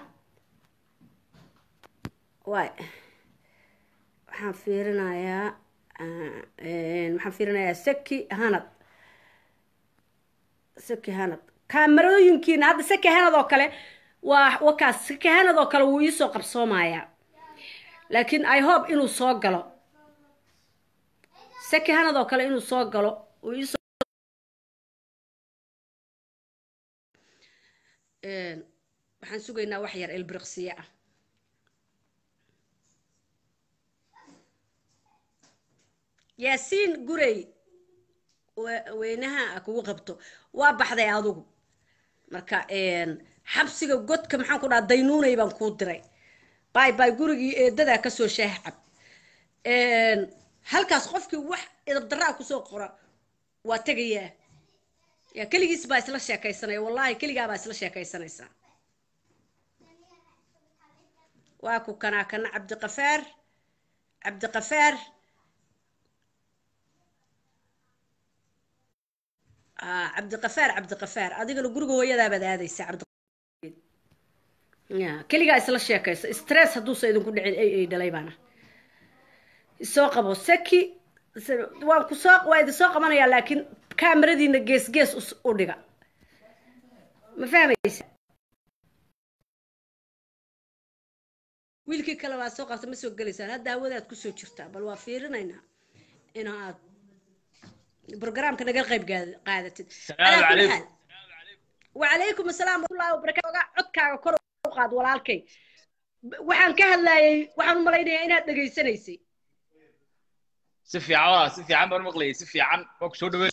waay waxaan fiirinayaa waxaan fiirinayaa saki hanad saki hanad kaamarooyinkiina hadda saki hanad oo kale waa wakaas saki hanad oo kale wuu iisoo qabsoomayaa laakiin i hope inuu soo galo saki hanad oo kale inuu soo galo uu iisoo waxaan sugaynaa wax yar elbriqsiye ah yaasiin gurey weynaha kugu qabto waa baxday adugu marka xabsiga godka maxaan ku dhaha daynuunay baan kuu diray bay bay gurigii eedadaa kasoo shaahcab halkaas qofkii wax idabdaraa kusoo qora waa tegayaa ya keligiis baa isla sheekaysanaya wallahi keligaa baa isla sheekaysanaysaa waa ku kanaa kana cabdiqafaar cabdiqafaar cabdiqafaar cabdiqafaar adigana guriga hooyadaabaad aadaysa cabdi ya keligaa isla sheekaysa stress hadduusa idinku dhicin ay ay dhalay baana isoo qabo saki waan kusoo waa idin soo qabanayaa laakiin kaamaradiina gees gees u dhiga ma fahmaysa wiilkii kale waa soo qabta ma soo gelaysaan hadda hawadaad kusoo jirtaa bal waa fiirinaynaa inaad برنامج نقل قيب قاعدة السلام عليكم وعليكم السلام ورحمة الله وبركاته عدك كور قاد walaalkay waxaan ka hadlayay waxaan u malaynayaa inaad dhegaysanaysay si fiican waa si fiican baan maqlayay si fiican waa ku soo dhaweyn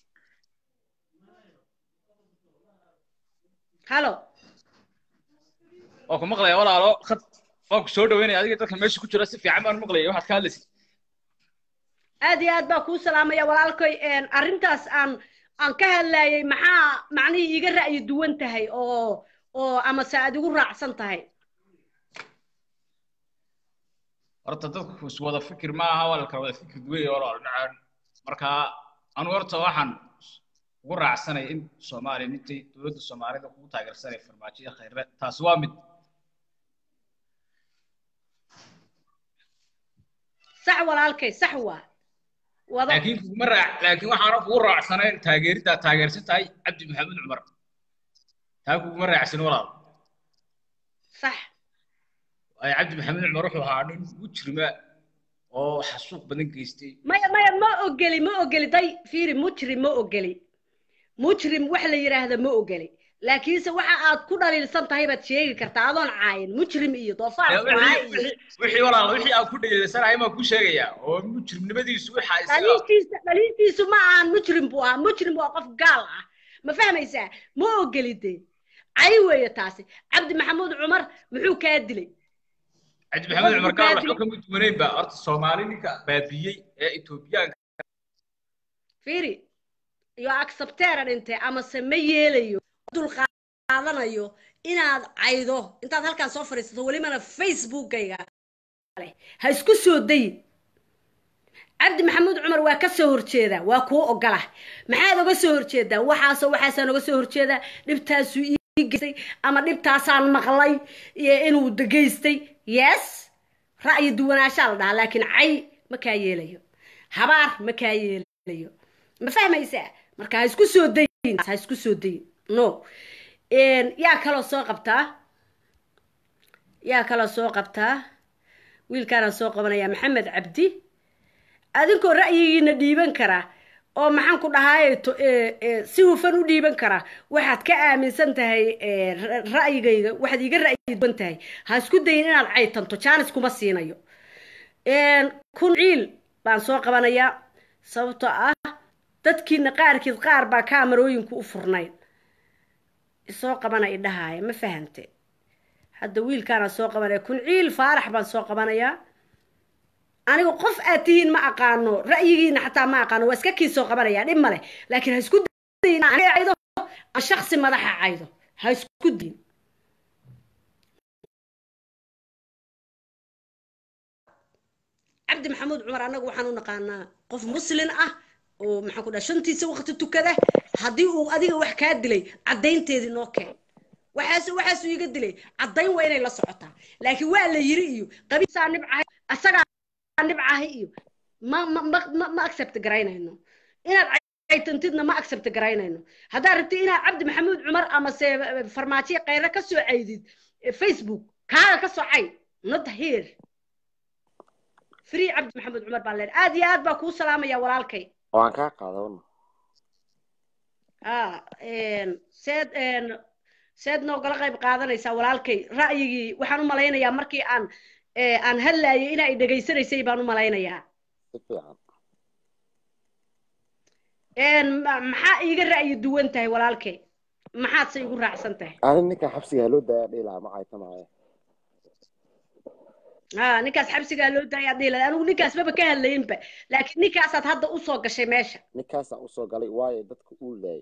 halo waa ku maqlaya walaalo khad waa ku soo dhaweynaya adiga dadka meesha ku jira si fiican baan maqlayay waxaad ka hadlaysay aad iyo aad baa kuu salaamaya walaalkay arrintaas aan aan ka hadlayay maxaa macnihii iga ra'yi duwan tahay oo oo ama se aad igu raacsan tahay horta dadku is wada fikir ma aha waa la kala wada fikir duwan yahay walaal nacaan marka anu horta waxaan ugu raacsanay in soomaaliya midtay dowladda soomaalida kugu taageersanay farmaajo iyo khayre taasi waa mid sax walaalkay sax waa wado laakiin kuguma raac laakiin waxaana kugu raacsanayn taageeriddaa taageersan tahay cabdi maxamed cumar taa kuguma raacsan walaal sax ay cabdi maxamed cumar wuxuu ahaa nin mujrima oo xasuuq badan geystay maya maya ma ogeli ma ogeli day fiiri mujrim ma ogeli mujrim wax la yidhaahda ma ogeli laakiinse waxa aad ku dhaliilsan tahay baad sheegi kartaa adoon caayin mujrim iyo doofaar Ee, wixii- wixii- wixii walaal wixii aan ku dhaliilsanahay maan ku sheegayaa oo mujrimnimadiisu waxaa isaga dhaliintiisa dhaliintiisu ma ahan mujrim buu ahaa mujrim waa qof gaal ah ma fahmaysaa ma ogeli dee cay weeye taasi cabdi maxamuud cumar muxuu kaa dilay cabdi maxamed cumar gaal Wuxuu waxba kama duwanayn ba horta soomaali ninka baabiyey ee etoobiyaanka fiiri iyo accepteran inte amase ma yeelayo dulqaadanayo inaad caydo intaad halkaan soo fadhiisato welibana facebookayga leh ha isku soo dayin cabdi maxamuud cumar waa ka soo horjeedaa waa kuu ogola maxaad oga soo horjeedaa waxaasoo waxaasaan oga soo horjeedaa dhibtaasuu ii geystay ama dhibtaasaan maqlay iyo inuu geystay yes ra'yi duwanaanshaa la dhahaa laakiin cay ma kaa yeelayo habaar ma kaa yeelayo ma fahmaysaa marka ha isku soo dayin ha isku soo dayin no yaa kaloo soo qabtaa yaa kaloo soo qabtaa wiilkaanaan soo qabanayaa maxamed cabdi adinkoo ra'yigiina dhiiban karaa oo maxaan ku dhahaay si hufan u dhiiban karaa waxaad ka aaminsan tahay ra'yigayga waxaad iiga ra'yi duwan tahay ha isku dayin inaad caytanto jaanis kuma siinayo kun ciil baan soo qabanayaa sababtoo ah dadkiina qaarkiid qaar baa kaamarooyinku u furnayn isoo qabana idhahaaya ma fahante hadda wiilkaanaan soo qabanaya kun ciil faarax baan soo qabanayaa anigu qof aad tihiin ma aqaano ra'yigiina xataa ma aqaano waa iska kii soo qabanaya dhib male laakiin ha isku dayin caydo aan shaksi madaxa caydo ha isku dayin cabdi maxamuud cumar annagu waxaan u naqaanaa qof muslin ah oo maxaan ku dhaha shantiisa waqti tukada haddii uu adiga wax kaa dilay caddaynteedii noo keen waxaas waxaasuu iga dilay caddayn waa inay la socotaa laakiin waa la yiri iyo qabiisaa nibcahay asagaa nibcahay iyo ma ma ma ma ma accept garaynayno inaad caytantidna ma accept garaynayno haddaad rabtid inaad cabdi maxamuud cumar ama se farmaajiya kheyre ka soo caydid facebook kaaga ka soo cay not here free cabdi maxamuud cumar baan leen aad iyo aad baa kuu salaamaya walaalkay waan kaa qaadana ah seed seed noogala qayb qaadanaysaa walaalkay ra'yigii waxaan u malaynayaa markii aan aan hadlaayay in ay dhegaysanaysay baan u malaynayaa si fiican maxaa iiga ra'yi duwan tahay walaalkay maxaad se igu raacsan tahay ani ninka xabsigaa loo daaya dhihi lahaa ma caytamaayo ha ninkaas xabsigaa loo daaya dhihi lahaa anigu ninkaas maba ka hadlayinba laakiin ninkaasaad hadda usoo gashay meesha ninkaasaa usoo galay waayo dadka uu laayay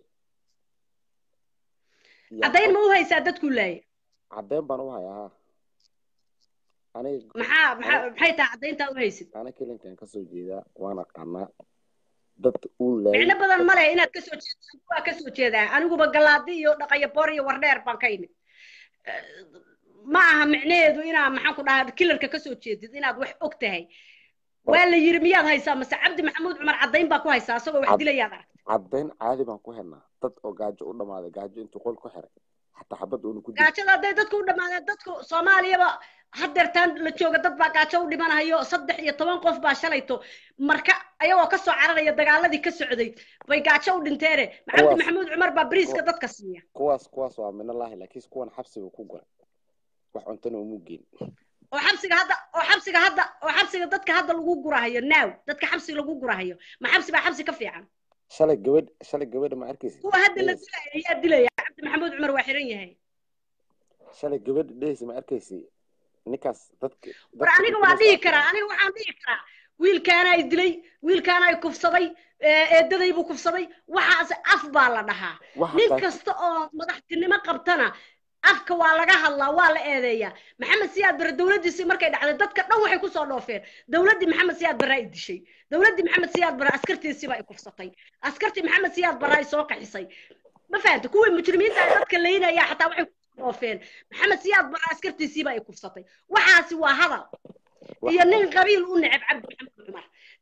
caddayn ma u haysaa dadku laaya caddeyn baan u hayaa ha aniga maxaa maxaa maxay tahay caddayntaa u haysid ana kelinkan kasoo jeedaa waan aqaanaa dad uu laayay micno badan ma leh inaad kasoo jeedo waa kasoo jeedaa aniguba galaadi iyo dhaqayo boor iyo wardheer baan ka imid ma aha micnaheedu inaa maxaan ku dhahaa kilarka kasoo jeedid inaad wax og tahay waa la yiri miyaad haysaa mase cabdi maxamuud cumar caddayn baa ku haysaa asagoo wax Cad- dilayaad aragtay caddayn caadi baan ku helnaa dad oo gaajo u dhamaaday gaajo intuu qol ku xiray xataa xabad uuna ku dilay gaajada hadday dadku u dhamaadeen dadku soomaaliyaba hadeertaan la jooga dad baa gaajo u dhimanayo saddex iyo toban qof baa shalayto marka ayagoo kasoo cararaya dagaaladii ka socday bay gaajo u dhinteene cabdi Kuwaas- maxamuud cumar baa bariiska kuwa- dadka siiya kuwaas kuwaas waa minallaahi laakiin kuwan xabsiga ku guray wax cuntana umu geyn oo xabsiga hadda oo xabsiga hadda oo xabsiga dadka hadda lagu gurahayo naaw dadka xabsi lagu gurahayo ma xabsi baa xabsi ka fiican shalay gabadh shalay gabadha ma arkaysa kuwa hadda la dilaya ayaa dilaya cabdi maxamuud cumar waa xiran yahay shalay gabadha dhehaysa ma arkaysa ninkaas dadka war dadka aniga uu waa ku dhihi masaafay. karaa aniga waxaan dhihi karaa wiilkaana ay dilay wiilkaana ay kufsaday eedaday buu kufsaday waxaas af baa la dhahaa Waxa nin qaar- kasta oo madaxtinimo qabtana afka waa laga hadlaa waa la eedeeyaa maxamed siyaad bare dowladdiisii markay dhacday dadka dhan waxay kusoo dhoofeen dowladdii maxamed siyaad bare ay dishay dowladdii maxamed siyaad bare askartiisiiba ay kufsatay askartii maxamed siyaad bare ay soo qaxisay ma fahanta kuwii mujrimiinta ay dadka leynaya xataa waxay kusoo dhoofeen maxamed siyaad bare askartiisiiba ay kufsatay waxaasi waa hadal iyo nin qabiil u neceb cabdi maxamed cumar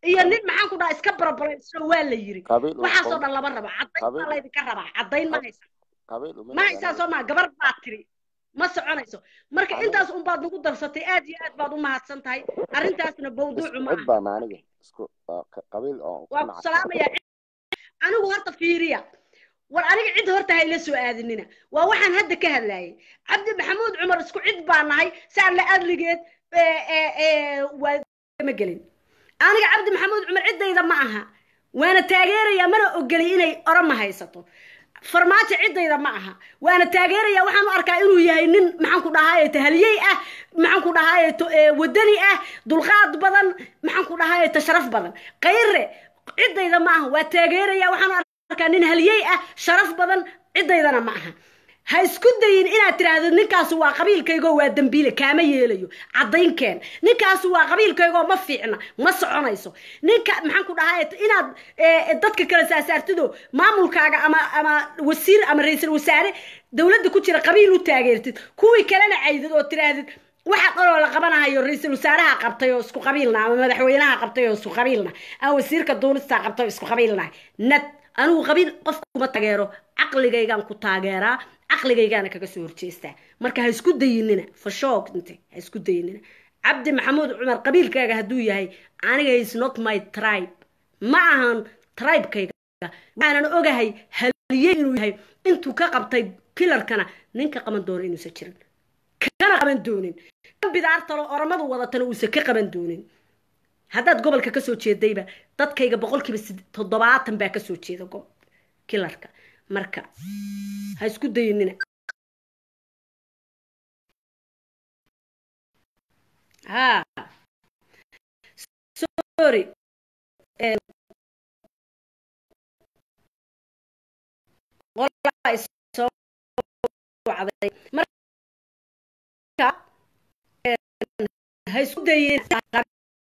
iyo nin maxaan ku dhaha iska barabalayso waa la yiri qabiil uma waxaasoo qoon dhan lama rabo caddayn baa qabiil laydinka rabaa caddayn ma haysa qabiil uma ma haysaa soo maa gabar baa tiri ma soconayso marka Aniga- intaas unbaad nagu darsatay aad iyo aad baad u mahadsan tahay arrintaasna bawduucu ma cid aha baan aniga isku waa qa- qabiil oo ku waa ku nacay salaamaya anigu horta fiiriya war aniga cid horta hayla soo aadinina waa waxaan hadda ka hadlayay cabdi maxamuud cumar isku cid baa nahay saa la adligeed ee, ee, ee, waa ma gelin aniga cabdi maxamuud cumar ciddayda ma aha waana taageeraya mana ogoli inay orama haysato farmaajo ciddayda ma aha waana taageeraya waxaan u arkaa inuu yahay nin maxaan ku dhahaye tahaliyey ah maxaan ku dhahaye to- ee, wadani ah dulqaad badan maxaan ku dhahaye tasharaf badan qayre ciddayda ma aha waa taageeraya waxaan u arkaa nin haliyey ah sharaf badan ciddaydana ma aha ha isku dayin inaad tiraahdo ninkaasu waa qabiilkaygoo waa dembiile kaama yeelayo caddaynkeen ninkaasu waa qabiilkaygoo ma fiicna ma soconayso ninka maxaan ku dhahay inaad eh, dadka kala saasaartido maamulkaaga ama ama wasiir ama ra-iisul wasaare dowladda ku jira qabiil u taageertid kuwii kalena caydid oo tiraahdid waxa dhanoo la qabanahayo ra-iisul wasaaraha qabtay oo isku qabiilna ama madaxweynaha qabtay oo isku qabiilna ama wasiirka duulista qabtay oo isku qabiilna nad anigu qabiil qofka kuma taageero caqligaygaan ku taageeraa caqligaygaana kaga soo horjeestaa marka ha isku dayinina fashoog inte ha isku dayinina cabdi maxamuud cumar qabiilkaaga hadduu yahay aniga is not my tribe ma ahan tribekayga waxaanan ogahay haliye inuu yahay intuu ka qabtay kilarkana ninka qaban doono inuusan jirin kana qaban doonin kan bidaartalo oramadu wadatana uusan ka qaban doonin haddaad gobolka kasoo jeedayba dadkayga boqolkiiba sid- toddobaatan baa kasoo jeeda gob kilarka marka ha isku dayinina ha sorry Eh, qolaa is soo wacday marka eh, ha isku dayina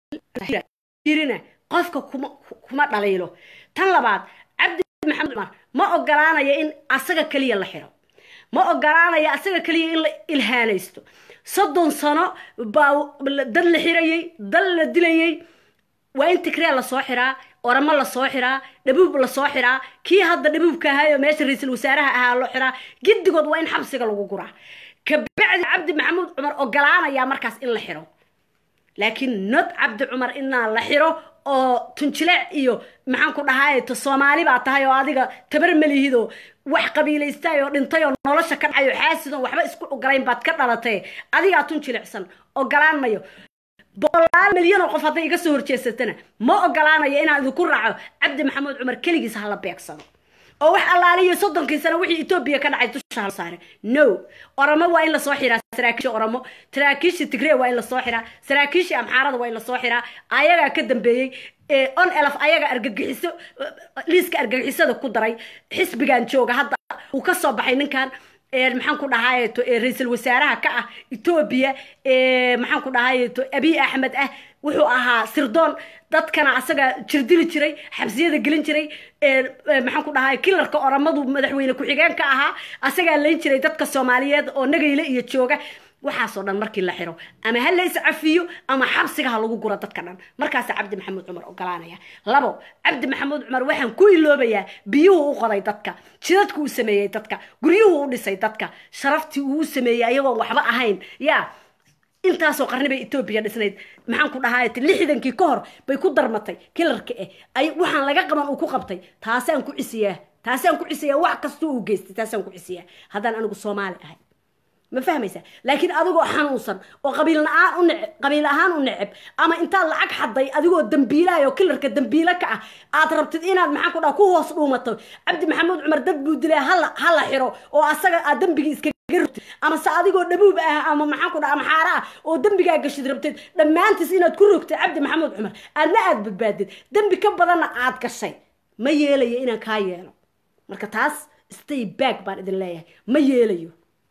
jirina qofka kuma kuma dhaliilo tan labaad cabdi maxamed cumar ma ogolaanaya in asaga keliya la xiro ma ogolaanaya asaga keliya in la ilhaanaysto soddon sano baa dad la xirayay dal la dilayay waa in tigree lasoo xiraa oramo lasoo xiraa dhabuub lasoo xiraa kii hadda dhabuubka ahaa oo meesha ra-iisul wasaaraha ahaa loo xiraa giddigood waa in xabsiga lagu guraa kabacdi cabdi maxamuud cumar ogolaanayaa markaas in la xiro laakiin not cabdi cumar inaa la xiro oo tunjileec iyo maxaan ku dhahay to soomaali baa tahay oo adiga tabar malihidoo wax qabiilaystay oo dhintay oo nolosha ka dhacay oo xaasidon waxba isku ogolayn baad ka dhalatay adigaa tunjilecsan ogolaan mayo boqolaal milyan oo qof hadday iga soo horjeesatana ma ogolaanayo inaan idinku raaco cabdi maxamuud cumar keligiis hala beegsado oo wax allaaliyo soddonkii sano wixii etoobiya ka dhacay dusha hala saare no oramo waa in lasoo xiraa saraakiisha oramo saraakiisha tigree waa in lasoo xiraa saraakiisha amxaarada waa in lasoo xiraa ayagaa ka dambeeyey ee on elf ayaga argagixiso liiska argagixisada ku daray xisbigan jooga hadda uu ka soo baxay ninkan ee maxaan ku dhahay to ee ra-iisul wasaaraha ka ah etoobiya ee maxaan ku dhahay to abiy axmed ah wuxuu ahaa sirdoon dadkana asaga jirdili jiray xabsiyada gelin jiray ee ee maxaan ku dhahay kilarka oramadu madaxweyne ku-xigeen ka ahaa asagaa layn jiray dadka soomaaliyeed oo nagayle iyo jooga waxaasoo dhan markii la xiro ama ha la iscafiyo ama xabsiga ha lagu guro dadka dhan markaasa cabdi maxamuud cumar ogolaanaya labo cabdi maxamuud cumar waxaan ku iloobayaa biyuhu u qoday dadka jidadku u sameeyey dadka guryuhu u dhisay dadka sharaftii uu u sameeyey ayagoon waxba ahayn yaa intaasoo qarni bay etoobiya dhisnayd maxaan ku dhahay lixdankii ka hor bay ku darmatay kilarka eh ay waxaan laga qaban uu ku qabtay taasaan ku cisiyaa taasaan ku cisiyaa wax kastoo uu geystay taasaan ku cisiyaa haddaan anigu soomaali ahay ma fahmaysa laakiin adigoo xanuunsan oo qabiil la-aan u neceb qabiil ahaan u neceb ama intaad lacag xaday adigoo dambiilaay oo kilarka dambiile ka ah aad rabtid inaad maxaan ku dhaha ku hoos dhuumato cabdi maxamuud cumar dad buu dilay hala hala xiro oo asaga aad dembigii iskaga rogtid ama se adigoo dhabuub ah ama maxaan ku dhaha ama xaara ah oo dembigaa gashid rabtid dhammaantiis inaad ku rogtid cabdi maxamuud cumar aadna aad badbaadid dembi ka badanna aad gashay ma yeelayo inaan kaa yeelo marka taas stay back baan idin leeyahay ma yeelayo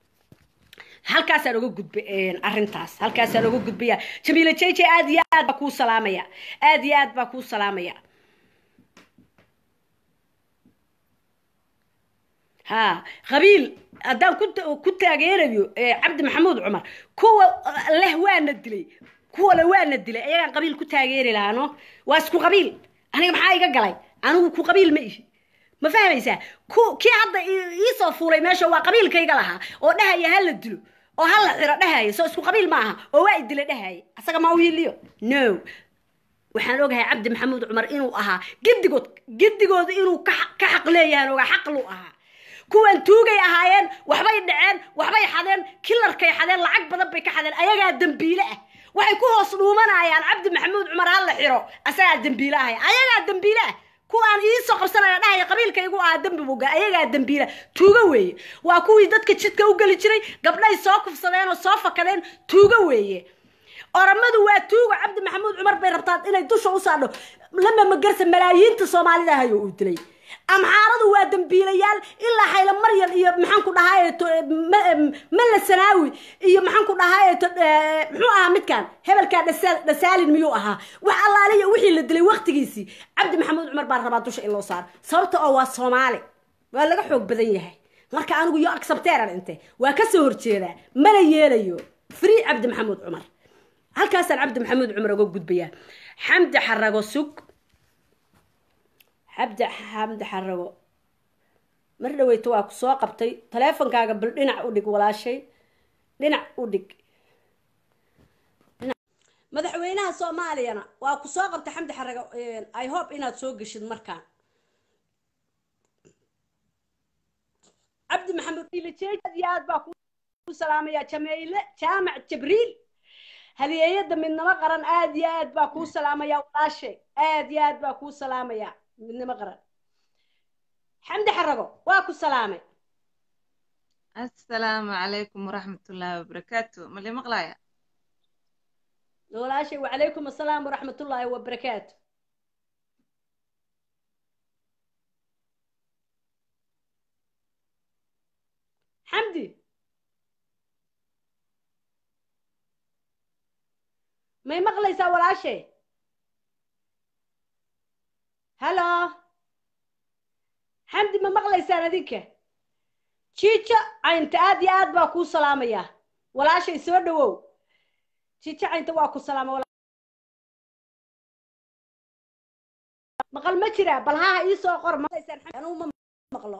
halkaasaan uga gudba arrintaas halkaasaan uga gudbaya jamiila jj aad iyo aad baa kuu salaamaya aad iyo aad baa kuu salaamaya ha qabiil haddaan ku ku taageerayo cabdi maxamuud cumar kuwa leh waana dilay kuwale waana dilay ayagaan qabiil ku taageeri lahaano waa isku qabiil aniga maxaa iga galay anigu ku qabiil ma ihi ma fahmaysaa ku kii hadda iisoo fuulay meesha waa qabiilkayga lahaa oo dhahaya ha la dilo oo ha la xiro dhahaya soo isku qabiil ma aha oo waa idila dhahaya asaga ma wiiliyo no waxaan ogahay cabdi maxamuud cumar inuu ahaa gedigood gedigooda inuu ka xaq leeyahan ogaa xaqlu ahaa kuwan tuugay ahaayeen waxbay dhaceen waxbay xadeen kilarkay xadeen lacag badan bay ka xadeen ayagaa dembiile ah waxay ku hoos dhuumanayaan cabdi maxamuud cumar ha la xiro asagaa dembiile ahay ayagaa dembiile ah kuwaan iisoo qabsanaya dhahaya qabiilkaygu ahaa dembi buga ayagaa dembiila tuugo weeye waa kuwii dadka jidka u geli jiray gabdhay soo kufsadeen oo soo fakadeen tuugo weeye oramadu waa tuugo cabdi maxamuud cumar bay rabtaa inay dusha u saadho lama magarsa malaayiinta soomaalida ahayo uu dilay amxaaradu waa dembiilayaal ilaa xayla maryan iyo maxaan ku dhahaayeto malla sanaawi iyo maxaan ku dhahaayeto muxuu ahaa midkan hebelkaa dhasaalin miyuu ahaa wax allaaliya wixii la dilay waktigiisii cabdi maxamuud cumar baa rabaa dusha in loo saaro sababta oo waa soomaali waa laga xoog badan yahay marka anigu yo accepteran inte waa kasoo horjeedaa mana yeelayo free cabdi maxamuud cumar halkaasaan cabdi maxamuud cumar uga gudbayaa xamdi xarago sug xabdi xamdi xarago mar dhaweyta waa ku soo qabtay taleefonkaaga bal dhinac u dhig walaashay dhinac u dhig madaxweynaha soomaaliyana waa ku soo qabtay xamdi xarago i hope inaad soo geshid markaan cabdi maxamed ilajeed iyo aad baa ku salaamaya jameyle jaamac jabriil hadiyeeyada midnimo qaran aad iyo aad baa kuu salaamaya walaashay aad iyo aad baa kuu salaamaya midnimo qaran xamdi xarago waa ku salaamay assalaamu calaykum waraxmatullaahi wabarakaatu mali maqlaaya walaashay wacalaykum assalaam waraxmatullaahi wabarakaatu xamdi may maqlaysaa walaashay hallo xamdi ma maqlaysaan adinka jiijo caynta aad iyo aad baa kuu salaamaya walaashay soo dhawow jiijo caynta waa ku salaama maqal ma jiraa bal haha iisoo qor anuu ma maqlo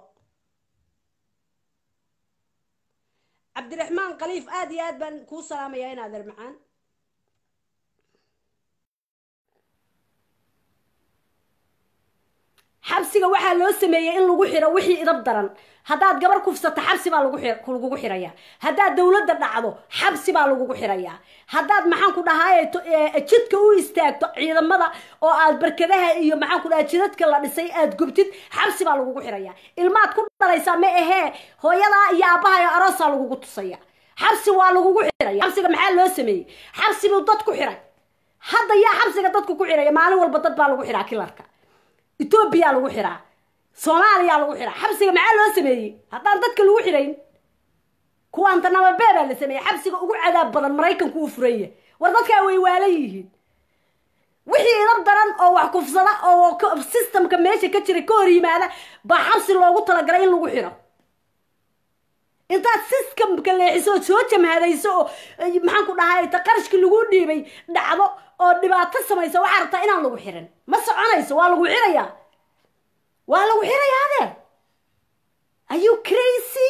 cabdiraxmaan khaliif aad iyo aad baan kuu salaamayaa in adeer macaan xabsiga waxaa loo sameeyey in lagu xiro wixii idab daran haddaad gabar kufsato xabsi baa lagugu xirayaa haddaad dawladda dhacdo xabsi baa lagugu xirayaa haddaad maxaan ku dhahaye jidka u istaagto ciidamada oo aad barkadaha iyo maxaan ku dhaha jidadka la dhisay aad gubtid xabsi baa lagugu xirayaa ilmaad ku dhalaysaa ma ahee hooyadaa iyo aabbaha iyo aroosaa lagugu tusaya xabsi waa lagugu xiraya xabsiga maxaa loo sameeyey xabsi buu dad ku xiray hadda yaa xabsiga dadku ku xiraya maalin walba dad baa lagu xiraa kilarka etoobiya lagu xiraa soomaaliya lagu xiraa xabsiga maxaa loo sameeyey haddaan dadka lagu xirayn kuwaanta nababee baa la sameeyey xabsiga ugu cadaab badan maraykanku uu furanya war dadkaa way waalan yihiin wixii idab daran oo wax kufsada oo systemka meesha ka jira ka hor yimaada baa xabsi loogu talagalay in lagu xiro intaad systemka leexiso oo soo jamhadayso oo maxaan ku dhahay ta qarashkii lagu dhiibay dhacdo oo dhibaato samaysa waxaa rabtaa inaan lagu xirin ma soconayso waa lagu xirayaa waa lagu xirayaa adeer are you crazy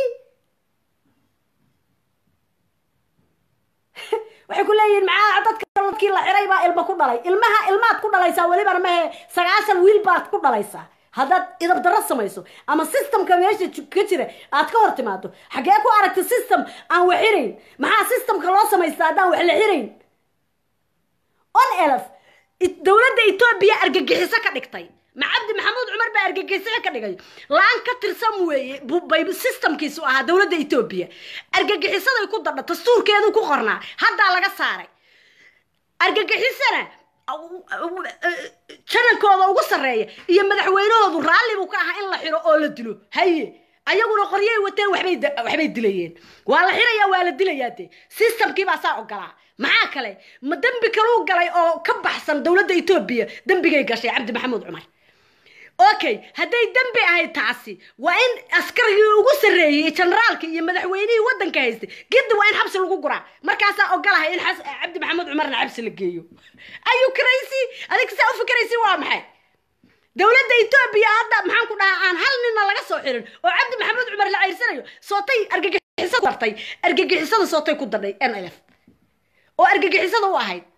waxay ku leeyihiin maxaa dadka dadkii la xiray baa ilma ku dhalay ilmaha ilmaad ku dhalaysaa welibana mahe sagaashan wiil baad ku dhalaysaa haddaad idab darro samayso ama systemka meesha ka jira aad ka hor timaado xaggee ku aragta system aan wax xirayn maxaa systemka loo samaystaa haddaan wax la xirayn on elf dowladda etoobiya argagixiso ka dhigtay ma cabdi maxamuud cumar baa argagixiso ka dhigay laan ka tirsan weeye bay systemkiisu ahaa dowladda etoobiya argagixisaday ku dadha dastuurkeedu ku qornaa haddaa laga saaray argagixisana janankooda ugu sarreeya iyo madaxweynahoodu raalli buu ka ahaa in la xiro oo la dilo haye ayaguna qoryay wateen waxbay waxbay dilayeen waa la xirayaa waa la dilayaa dee systemkii baa saa ogolaa maxaa kale ma dembi kaluu galay oo ka baxsan dowladda etoobiya dembigay gashay cabdi maxamuud cumar okay hadday dembi ahayd taasi waa in askarigii ugu sarreeyey generaalkii iyo madaxweynihii waddanka haystay giddi waa in xabsi lagu guraa markaasaa ogolahay in xas- cabdi maxamed cumarna xabsi la geeyo ayu karaysi adig saa u fikraysi waa maxay dowladda etoobiya hadda maxaan ku dhahaa aan hal ninna laga soo xirin oo cabdi maxamed cumar la ceyrsanayo sootay argagixisada ku dartay argagixisada sootay ku darnay n l f oo argagixisada u ahayd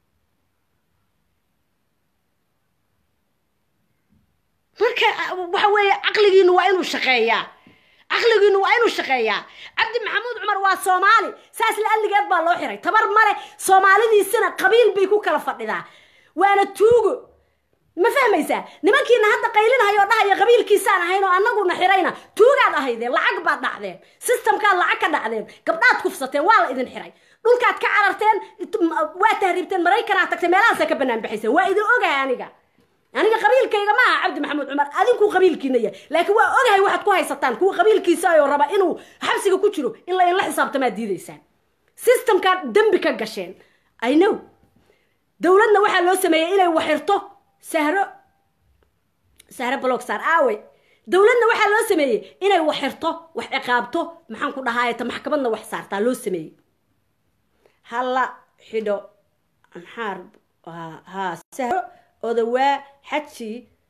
marka waxa weeye caqligiinu waa inuu shaqeeyaa caqligiinu waa inuu shaqeeyaa cabdi maxamuud cumar waa soomaali saas la alligeed baa loo xiray tabar male soomaalidiisina qabiil bay ku kala fadhidaa waana tuugo ma fahmaysaa nimankiina hadda qaylinahayoo dhahaya qabiilkiisaan ahayn oo annaguna xirayna tuugaad ahaydeen lacag baad dhacdeen systemkaad lacag ka dhacdeen gabdhaad kufsateen waa la idin xiray dhulkaad ka cararteen waa tahriibteen maraykanaad tagtay meelahaasaa ka banaan baxayseen waa idin ogahay aniga aniga qabiilkayga ma aha cabdi maxamuud cumar adinku qabiilkiina yahay laakiin waa ogahay waxaad ku haysataan kuwa qabiilkiisa ayoo raba inuu xabsiga ku jiro in la inla xisaabtamaad diidaysaan systemkaad dembi ka gasheen i know dowladna waxaa loo sameeyey inay waxirto sahro sahro blogsaar aawe dowladna waxaa loo sameeyey inay waxirto wax ciqaabto maxaan ku dhahaayta maxkamadna wax saartaa loo sameeyey hala xidho maxaar ha sahro odawaa xaji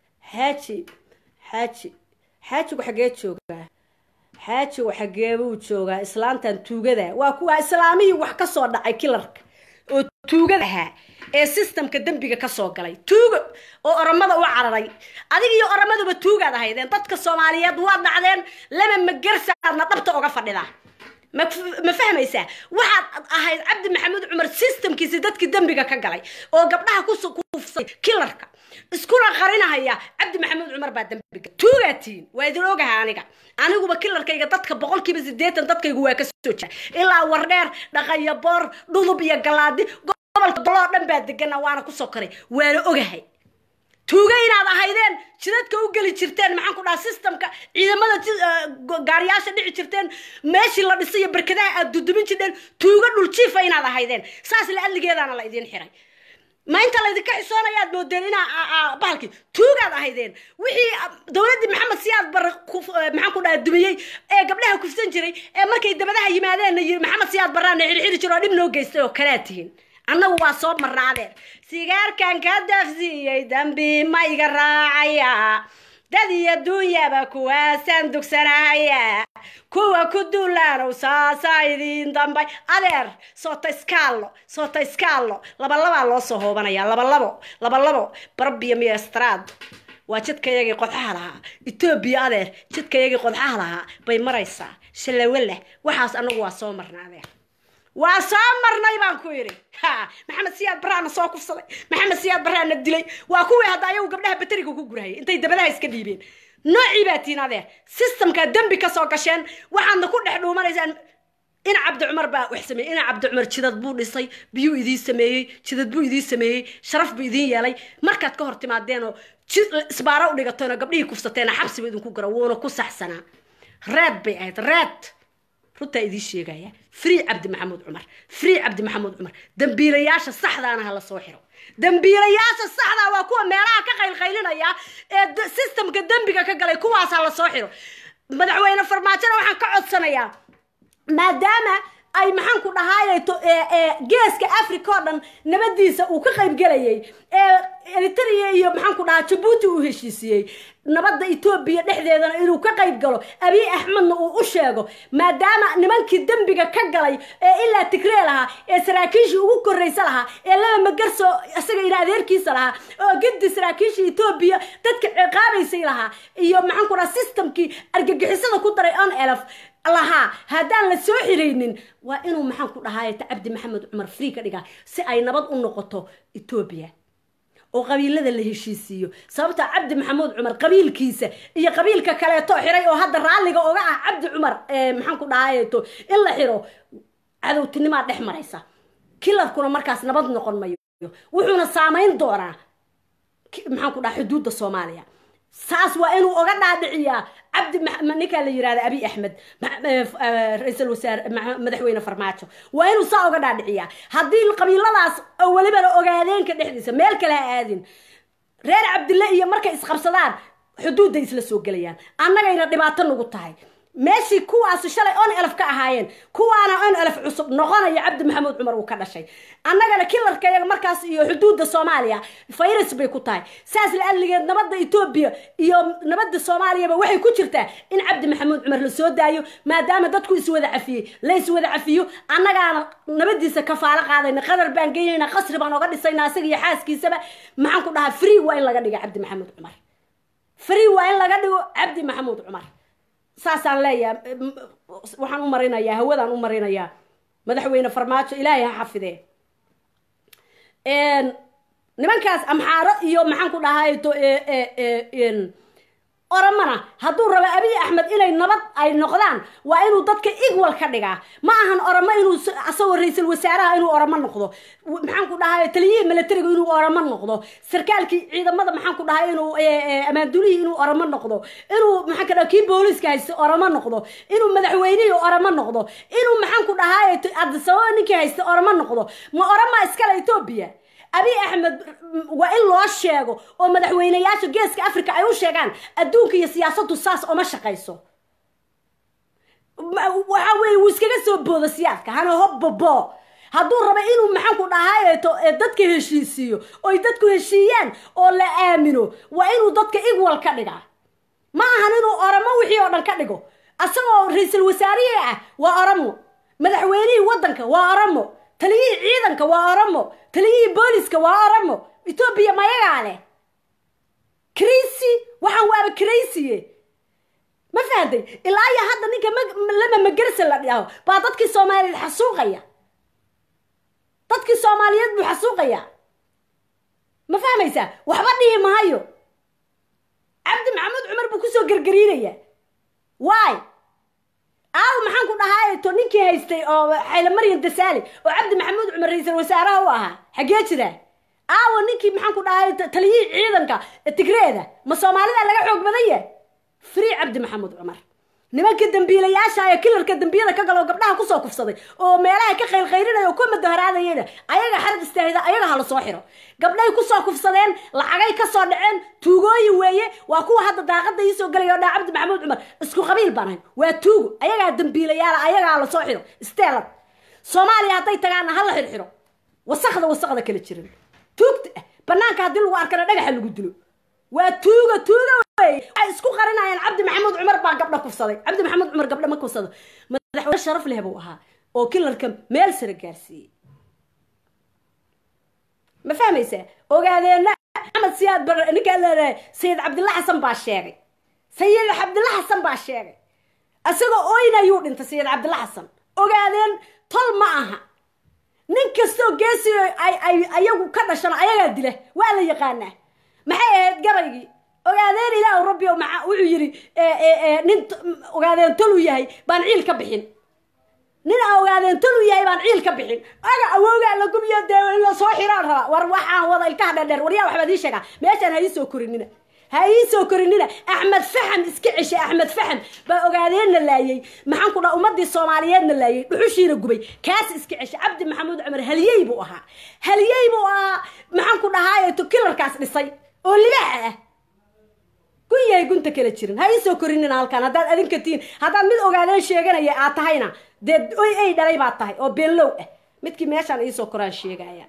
xaaji xaaji xaajigu xaggee joogaa xaajigu xaggee buu joogaa islaantan tuugada waa kuwa islaamihii wax ka soo dhacay kilarka oo tuugada ahaa ee systemka dembiga ka soo galay tuugo oo oromada u cararay adig iyo oromaduba tuugaad ahaydeen dadka soomaaliyeed waa dhacdeen lama magarsaadna dhabta oga fadhidaa ma ma fahmaysaa waxaad ahayd cabdi maxamuud cumar systemkiisi dadkii dembiga ka galay oo gabdhaha kukuufsay kilarka iskuna qarinahaya cabdi maxamuud cumar baa dembiga tuugaatiin waa idin ogaha aniga aniguba kilarkayga dadka boqolkiiba sideetan dadkaygu waa ka soo jira ilaa wardheer dhaqaya boor dhudub iyo galaadi gobolka doloo dhan baa degana waana kusoo koray waana ogahay tuuga inaad ahaydeen jidadka u geli jirteen maxaan ku dhaha systemka ciidamada gaariyaasha dhici jirteen meeshii la dhisay iyo barkadaha aad dudumin jirteen tuuga dhuljiifa inaad ahaydeen saas la adligeedaana la idiin xiray ma inta laydinka xisoonayo aad moodeen inaa bahalkii tuugaad ahaydeen wixii dowladdii maxamed siyaad bare maxaan ku dhaha dumiyey ee gabdhaha kufsan jiray ee markay dabadaha yimaadeen yiri maxamed siyaad baraana xirxiri jiro oo dhib noo geystay oo kalea tihiin annagu waa soo marnaadeen sigaarkan ka dafsiiyey dambi ma iga raacaya dad iyo duunyaba kuwaasaan dugsanahaya kuwa ku duulaanow saasaa idiin dambay adeer soota iskaallo soota iskaallo labalabaa loo soo hoobanaya labalabo labalabo barbiyo miyestraad waa jidkayagii qodxaha lahaa etoobiya adeer jidkayagii qodxaha lahaa bay maraysaa shallawaleh waxaas annagu waa soo marnaadeen waa soo marnay baan ku yidhi ha maxamed siyaad baraana soo kufsaday maxamed siyaad baraana dilay waa kuwii hadda ayagu gabdhaha bateriga ku gurahayay intay dabadaha iska dhiibeen noocii baa tiin adeer systemkaa dembi ka soo gasheen waxaadna ku dhex dhuumanaysaan ina cabdi cumar baa wax sameeyey ina cabdi cumar jidad buu dhisay biyuu idiin sameeyey jidad buu idiin sameeyey sharaf buu idiin yeelay markaad ka hor timaadeenoo isbaaro u dhigateenoo gabdhihii kufsateena xabsiba idinku gara wuuna ku saxsanaa reed bay ahayd reed runtaa idiin sheegaya free cabdi maxamuud cumar free cabdi maxamuud cumar dambiilayaasha saxdaana ha la soo xiro dambiilayaasha saxdaa waa kuwa meelaha ka qaylqaylinaya ee systemka dembiga ka galay kuwaas ha la soo xiro madaxweyne farmaajona waxaan ka codsanayaa maadaama ay maxaan ku dhahaayeto geeska africa oo dhan nabadiisa uu ka qaybgelayay ee eritrea iyo maxaan ku dhahaa jabuuti uu heshiisiyey nabadda etoobiya dhexdeedana inuu ka qayb galo abiy axmedna uu u sheego maadaama nimankii dembiga ka galay ee ilaa tigree lahaa ee saraakiishii ugu korraysa lahaa ee laba magarso isaga ina adeerkiisa lahaa oo gidi saraakiishii etoobiya dadka ciqaabaysay lahaa iyo maxaan ku dhaha systemkii argagixisada ku daray on elf lahaa haddaan la soo xiraynin waa inuu maxaan ku dhahaay cabdi maxamed cumar free ka dhigaa si ay nabad u noqoto etoobiya oo qabiilada la heshiisiiyo sababta cabdi maxamuud cumar qabiilkiisa iyo qabiilka kaleeto xiray oo hadda raalliga oga ah cabdi cumar maxaan ku dhahaayeto in la xiro cadowtinimaa dhex maraysa kilarkuna markaas nabad noqon mayo wuxuuna saamayn doonaa maxaan ku dhaha xuduudda soomaaliya saas waa inuu oga dhaadhiciyaa cabdi ninkaa la yirahda abiy axmed ra-iisul wasaare madaxweyne farmaajo waa inuu saa oga dhaadhiciyaa haddii qabiiladaas oo welibana ogaadeenka dhexdiisa meel kale ha aadin reer cabdille iyo markay isqabsadaan xuduudday isla soo gelayaan annagayna dhibaato nagu tahay meeshii kuwaasi shalay on elf ka ahaayeen kuwaana on elf cusub noqonaya cabdi maxamuud cumar uu ka dhashay annagana kilarka iyaga markaas iyo xuduudda soomaaliya virus bay ku tahay saas la-adligeed nabadda etoobiya iyo nabadda soomaaliyaba waxay ku jirtaa in cabdi maxamuud cumar la soo daayo maadaama dadku iswada cafiyey la iswada cafiyo annagaana nabadiisa kafaalo qaadayna qadar baan geynayna qasri baan oga dhisayna asaga iyo xaaskiisaba maxaan ku dhahaa free waa in laga dhiga cabdi maxamuud cumar free waa in laga dhigo cabdi maxamuud cumar saasaan leeyahay waxaan u marinayaa hawadaan u marinayaa madaxweyne farmaajo ilaahay ha xafidee nimankaas amxaaro iyo maxaan ku dhahay oromana hadduu rabo abiy axmed inay nabad ay noqdaan waa inuu dadka igwal ka dhigaa ma ahan oromo inuu asagoo ra-iisul wasaaraha inuu oromo noqdo maxaan ku dhahay taliyihii milatariga inuu oromo noqdo sarkaalkii ciidamada maxaan ku dhahay inuu amaandulihii inuu oromo noqdo inuu maxaan ka dhaha kii booliska haysta oromo noqdo inuu madaxweynihii oromo noqdo inuu maxaan ku dhahay adisababa ninkii haysta oromo noqdo ma oroma iskale etoobiya abiy axmed waa in loo sheego oo madaxweyneyaasha geeska africa ay u sheegaan adduunka iyo siyaasaddu saas oma shaqayso waxa weye wuu iskaga soo boodo siyaadka hana hobbobo hadduu rabo inuu maxaan ku dhahaayeeto dadka heshiisiiyo oy dadku heshiiyaan oo la aamino waa inuu dadka igwal ka dhigaa ma ahan inuu oromo wixii oo dhan ka dhigo asagoo ra-iisul wasaarihii ah waa oromo madaxweynihii waddanka waa oromo taliyihii ciidanka waa oromo taliyihii booliska waa oromo etoobiya mayagaa leh crasy waxaan waaba crasiye ma fahanday ilaa iyo hadda ninka lama magersa la dhaho baa dadkii soomaaliyeed xasuuqaya dadkii soomaaliyeed buu xasuuqaya ma fahmaysaa waxba dhihi mahayo cabdi maxamuud cumar buu kusoo gergariinaya waay aaw maxaan ku dhahaa to ninkii haystay oo xayla maryam dasaali oo cabdi maxamuud cumar ra-iisul wasaaraha u ahaa xaggee jira aawo ninkii maxaan ku dhahay taliyihii ciidanka tigreeda ma soomaalida laga xoog badan yahay free cabdi maxamuud cumar nimanka dambiilayaasha ee kilarka dambiyada ka galo gabdhaha kusoo kufsaday oo meelaha ka qaylqaylinaya oo ku madaharaadayana ayaga xarad istaahida ayaga hala soo xiro gabdhay kusoo kufsadeen lacagay kasoo dhaceen tuugooyin weeye waa kuwa hadda daaqada iisoo galaya o dhaa cabdi maxamuud cumar isku qabiil baan ahay waa tuugo ayagaa dambiilayaala ayagaa la soo xiro steelad soomaaliya hadday tagaana hala xirxiro wasakda wasakda kala jirin tuugta ah banaanka haddii lagu arkana dhagaxa lagu dilo waa tuuga tuuga waxay isku qarinayaan cabdi maxamuud cumar baa gabdha kufsaday cabdi maxamuud cumar gabdha ma kufsado madaxweyne sharaf leh buu ahaa oo kilarka meel sare gaarsiiyey ma fahmaysaa ogaadeena maxamed siyaad bar ninkaa leedahay sayid cabdilla xasan baa sheegay sayid cabdilla xasan baa sheegay isagoo oyna ayuu dhintay sayid cabdilla xasan ogaadeen tol ma aha nin kastoo geesi ay ay ayagu ka dhashana ayagaa dila waa la yaqaanaa maxay ahayd gabaygii ogaadeen ilaah rabbi maa wuxuu yidhi nin ogaadeen tolu yahay baan ciil ka bixin nin a ogaadeen tolu yahay baan ciil ka bixin aga awoogaa la gubiyo dee in la soo xiraan rabaa war waxaan wada ilkaha dheerdheer waryaa waxbaad ii sheegaa meeshaan ha ii soo korinina ha ii soo korinina axmed faxam iska ceshay axmed faxam baa ogaadeenna laayay maxaan ku dhaha ummadii soomaaliyeedna laayay dhuxushiina gubay kaas iska ceshay cabdi maxamuud cumar haliyey buu ahaa haliyey buu ahaa maxaan ku dhahaaye to kilarkaas dhisay oo libaaxa ah gun yahay gunta kala jirin ha ii soo korinina halkaan haddaad adinka tihiin haddaad mid ogaadeen sheeganaya aad tahayna dee oy ay dhalay baad tahay oo beenlow ah midkii meeshaan iisoo koraan sheegaya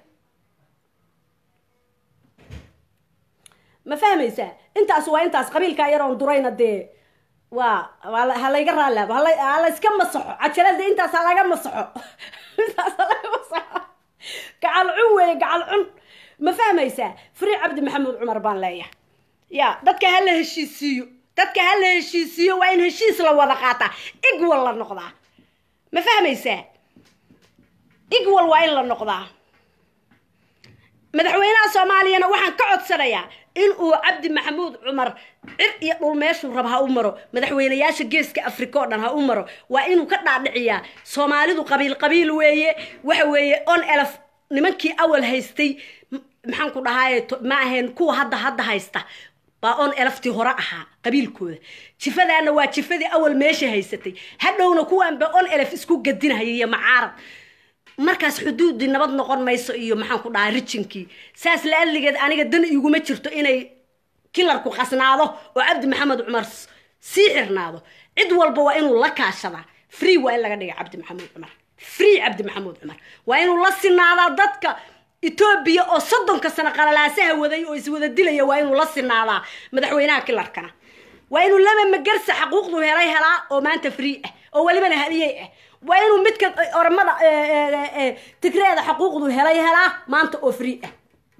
ma fahmaysaa intaas waa intaas qabiilkaa yaroon durayna dee waa ha layga raalaabo ha layska masaxo cajalada intaas ha laga masaxo intaas ha laga masaxo gacal cun weeye gacal cun ma fahmaysaa free cabdi maxamuud cumar baan leeyahay ya dadka ha la heshiisiiyo dadka ha la heshiisiiyo waa in heshiis la wada qaataa igwal la noqdaa ma fahmaysaa igwal waa in la noqdaa madaxweynaha soomaaliyana waxaan ka codsanayaa in uu cabdi maxamuud cumar cir iyo dhul meeshuu raba ha u maro madaxweynayaasha geeska africa oo dhan ha u maro waa inuu ka dhaadhiciyaa soomaalidu qabiil qabiil weeye waxa weeye on elf nimankii awal haystay maxaan ku dhahaye ma ahayn kuwa hadda hadda haysta baa on elaftii hore ahaa qabiilkooda jifadaana waa jifadii awal meesha haysatay hadhowna kuwaanba on elef isku gadinahaya iyo macaarad markaas xuduudii nabad noqon mayso iyo maxaan ku dhahaa rijinkii saas la adligeed aniga dan iguma jirto inay kilarku qasnaado oo cabdi maxamed cumar sii xirnaado cid walba waa inuu la kaashadaa free waa in laga dhiga cabdi maxamuud cumar free cabdi maxamuud cumar waa inuu la sinaadaa dadka etoobiya oo soddonka sano qalalaasaha waday oo iswada dilaya waa inuu la sinaadaa madaxweynaha kilarkana waa inuu laba magarsa xaquuqdu helay helaa oo maanta free ah oo welibana haliyey ah waa inuu midka oramada tigreeda xaquuqdu helay helaa maanta oo free ah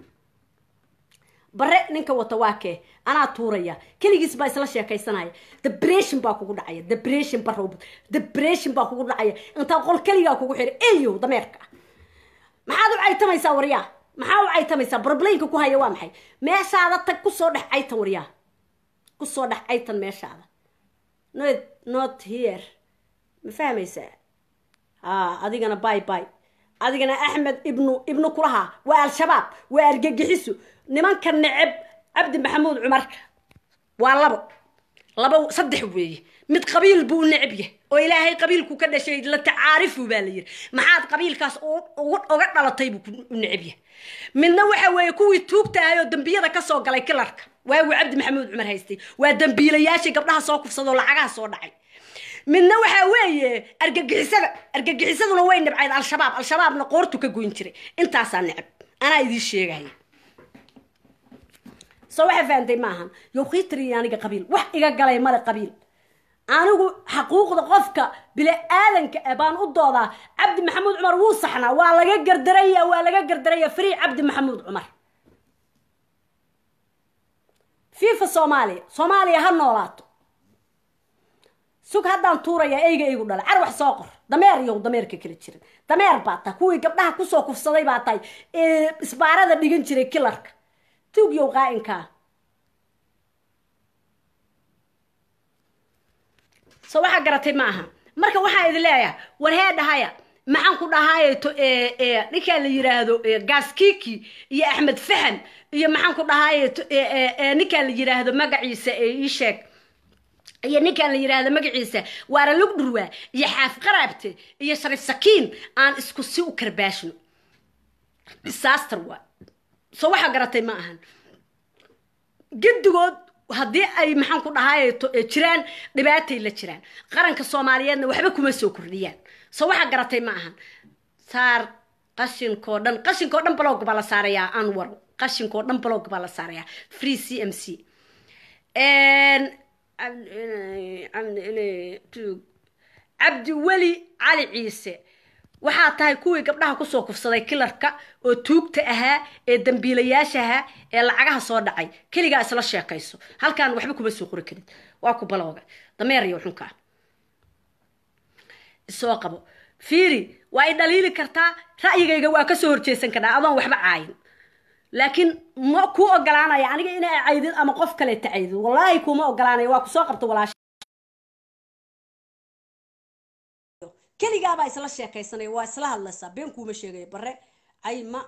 bare ninka wata waa kee anaa tuuraya keligiis baa isla sheekaysanaya debression baa kugu dhacaya debression barow debression baa kugu dhacaya intaa qol keligaa kugu xira eyo dameerka maxaad u caytamaysaa waryaa maxaa u caytamaysaa problemka ku haya waa maxay meeshaada tag kusoo dhex caytan waryaa kusoo dhex caytan meeshaada not not here ma fahmaysaa ha adigana bay bay adigana axmed ibnu ibnu kulahaa waa al-shabaab waa argagixiso nimanka neceb cabdi maxamuud cumarka waa labo labo saddex weeye mid qabiil buu u neceb yahay oo ilaahay qabiilku ka dhashay la tacaarifu baa la yiri maxaad qabiilkaas uga dhalatay buu u neceb yahay midna waxa weeye kuwii tuugta ahay oo dembiyada kasoo galay kilarka waagu cabdi maxamuud cumar haystay waa dembiilayaashii gabdhaha soo kufsadoo lacagaha soo dhacay midna waxaa weeye argagixisada argagixisaduna way nibcayd al-shabaab al-shabaabna qoortu ka goyn jiray intaasaa necab anaa idiin sheegaya soo waxaa fahantay maahan yowkiitri aniga qabiil wax iga galay male qabiil anigu xaquuqda qofka bini aadanka ah baan u doodaa cabdi maxamuud cumar wuu saxnaa waa laga gardaraya waa laga gardaraya free cabdi maxamuud cumar fifa soomaaliya soomaaliya ha noolaato sug haddaan tuuraya eyga eygu dhala car wax soo qor dameer iyow dameerka kala jirin dameer baa tahay kuwii gabdhaha kusoo kufsaday baa tahay isbaarada dhigan jiray kilarka tuugyow qaa'inkaa so waxaa garatay ma aha marka waxaa idin leeyahay war hee dhahaya maxaan ku dhahaye to ninkaa la yiraahdo gaskiki iyo axmed fahan iyo maxaan ku dhahaye ninkaa la yiraahdo magaciisa ii sheeg iyo ninkaan la yiraahdo magaciisa waara lugdhurwa iyo xaaf qaraabte iyo sharif sakiin aan isku si u karbaashno disaster waa so waxaa garatay ma ahan gedigood haddii ay maxaan ku dhahaye jiraan dhibaatay la jiraan qaranka soomaaliyeedna waxba kuma soo kordhiyaan so waxaa garatay ma ahan saar qashinkoo dhan qashinkoo dhan blog baa la saarayaa anwar qashinkoo dhan blog baa la saarayaa free c m c cabdi weli cali ciise waxaa tahay kuwii gabdhaha kusoo kufsaday kilarka oo tuugta ahaa ee dambiilayaasha ahaa ee lacagaha soo dhacay keligaa isla sheekayso halkaan waxba kuma soo qori karid waa ku balooga dameer iyo xunkaa isoo qabo fiiri waa i dhaliili kartaa ra'yigayga waa kasoo horjeesan karnaa adoon waxba caayin laakiin ma kuu ogolaanaya aniga inaa caydid ama qof kale tacaydid wallaahi kuuma ogolaanaya waa kusoo qabta walaasha keligaabaa isla sheekaysanaya waa isla hadlaysaa been kuuma sheegaya bare ay ma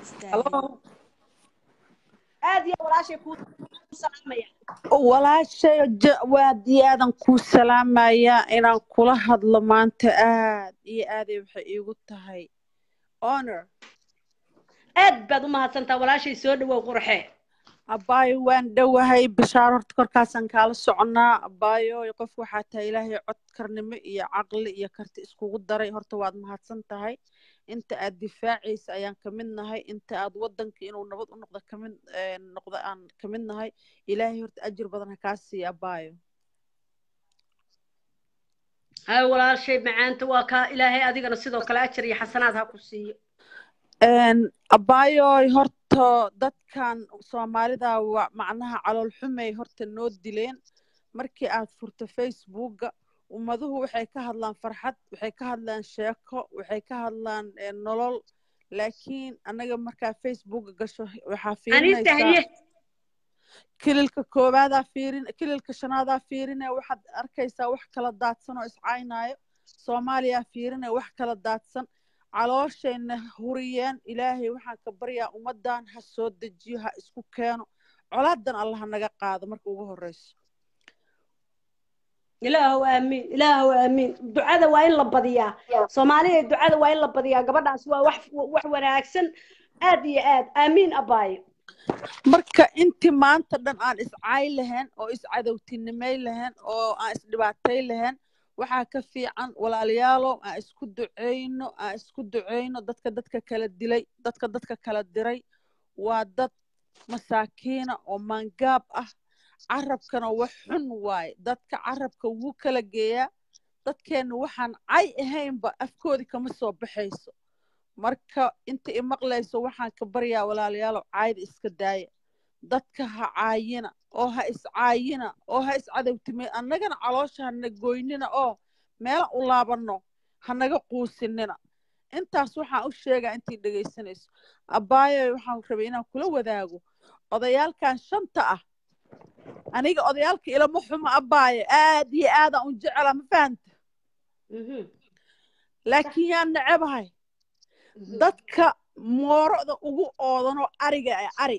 aad iyo walaashay kuu salaamaya walaashay waad iyo aadan kuu salaamaya inaan kula hadlo maanta aad iyo aaday waxay iigu tahay honor aad baad u mahadsantaa walaashay soo dhawow qurxe abaayo waan dhowahay bishaar horta korkaasaan kaala soconnaa abaayo qof waxaa tahay ilaahay codkarnimo iyo caqli iyo karti iskugu daray horta waad mahadsan tahay inta aad difaacaysa ayaan ka mid nahay inta aad waddanka inuu nabad u noqdo kamid noqdo aan ka mid nahay ilaahay horta ajir badan ha kaa siiya abaayo hay walaashay macaanta waa kaa ilaahay adigana sidoo kale ajar iyo xasanaad ha ku siiyo abaayoy horta dadkan soomaalida waa macnaha calool xumay horta noo dileen markii aad furto facebooka ummaduhu waxay ka hadlaan farxad waxay ka hadlaan sheeko waxay ka hadlaan nolol laakiin annaga markaa facebooka gasho waxaa fiirinaysaa kililka koobaadaa fiirin kililka shanaadaa fiirine waxaad arkaysaa wax kala daadsan oo iscaynaayo soomaaliyaa fiirine wax kala daadsan calooshayna huriyeen ilaahay waxaan ka baryaa ummaddan ha soo dejiyo ha isku keeno colaadan allah ha naga qaado marka ugu horreyso ilaahow aamiin ilaahow aamiin ducada waa in la badiyaa soomaaliya ducada waa in la badiyaa gabadhaas waa wax wax wanaagsan aad iyo aad aamiin abaayo marka intii maanta dhan aan iscaay lahayn oo iscadowtinimay lahayn oo aan isdhibaatay lahayn waxaa ka fiican walaalayaalow aan isku duceyno aan isku duceyno dadka dadka kala dilay dadka dadka kala diray waa dad masaakiina oo maangaab ah carabkana wax xun waaye dadka carabka wuu kala geeyaa dadkeenna waxaan cay ahaynba afkoodii kama soo baxayso marka inta i maqlayso waxaan ka baryaa walaalayaalow caayda iska daaya dadka ha caayina oo ha iscaayina oo ha iscadowtimay annagana caloosha hana goynina oo meela u laabanno hanaga quusinina intaas waxaan u sheegaa intii dhegaysanayso abbaayoy waxaan rabay inaan kula wadaago odayaalkan shanta ah aniga odayaalka ilama xumo abbaayo aad iyo aadaan u jecela ma fahanta laakiin yaan necebahay dadka mooroda ugu oodanoo ariga ee ari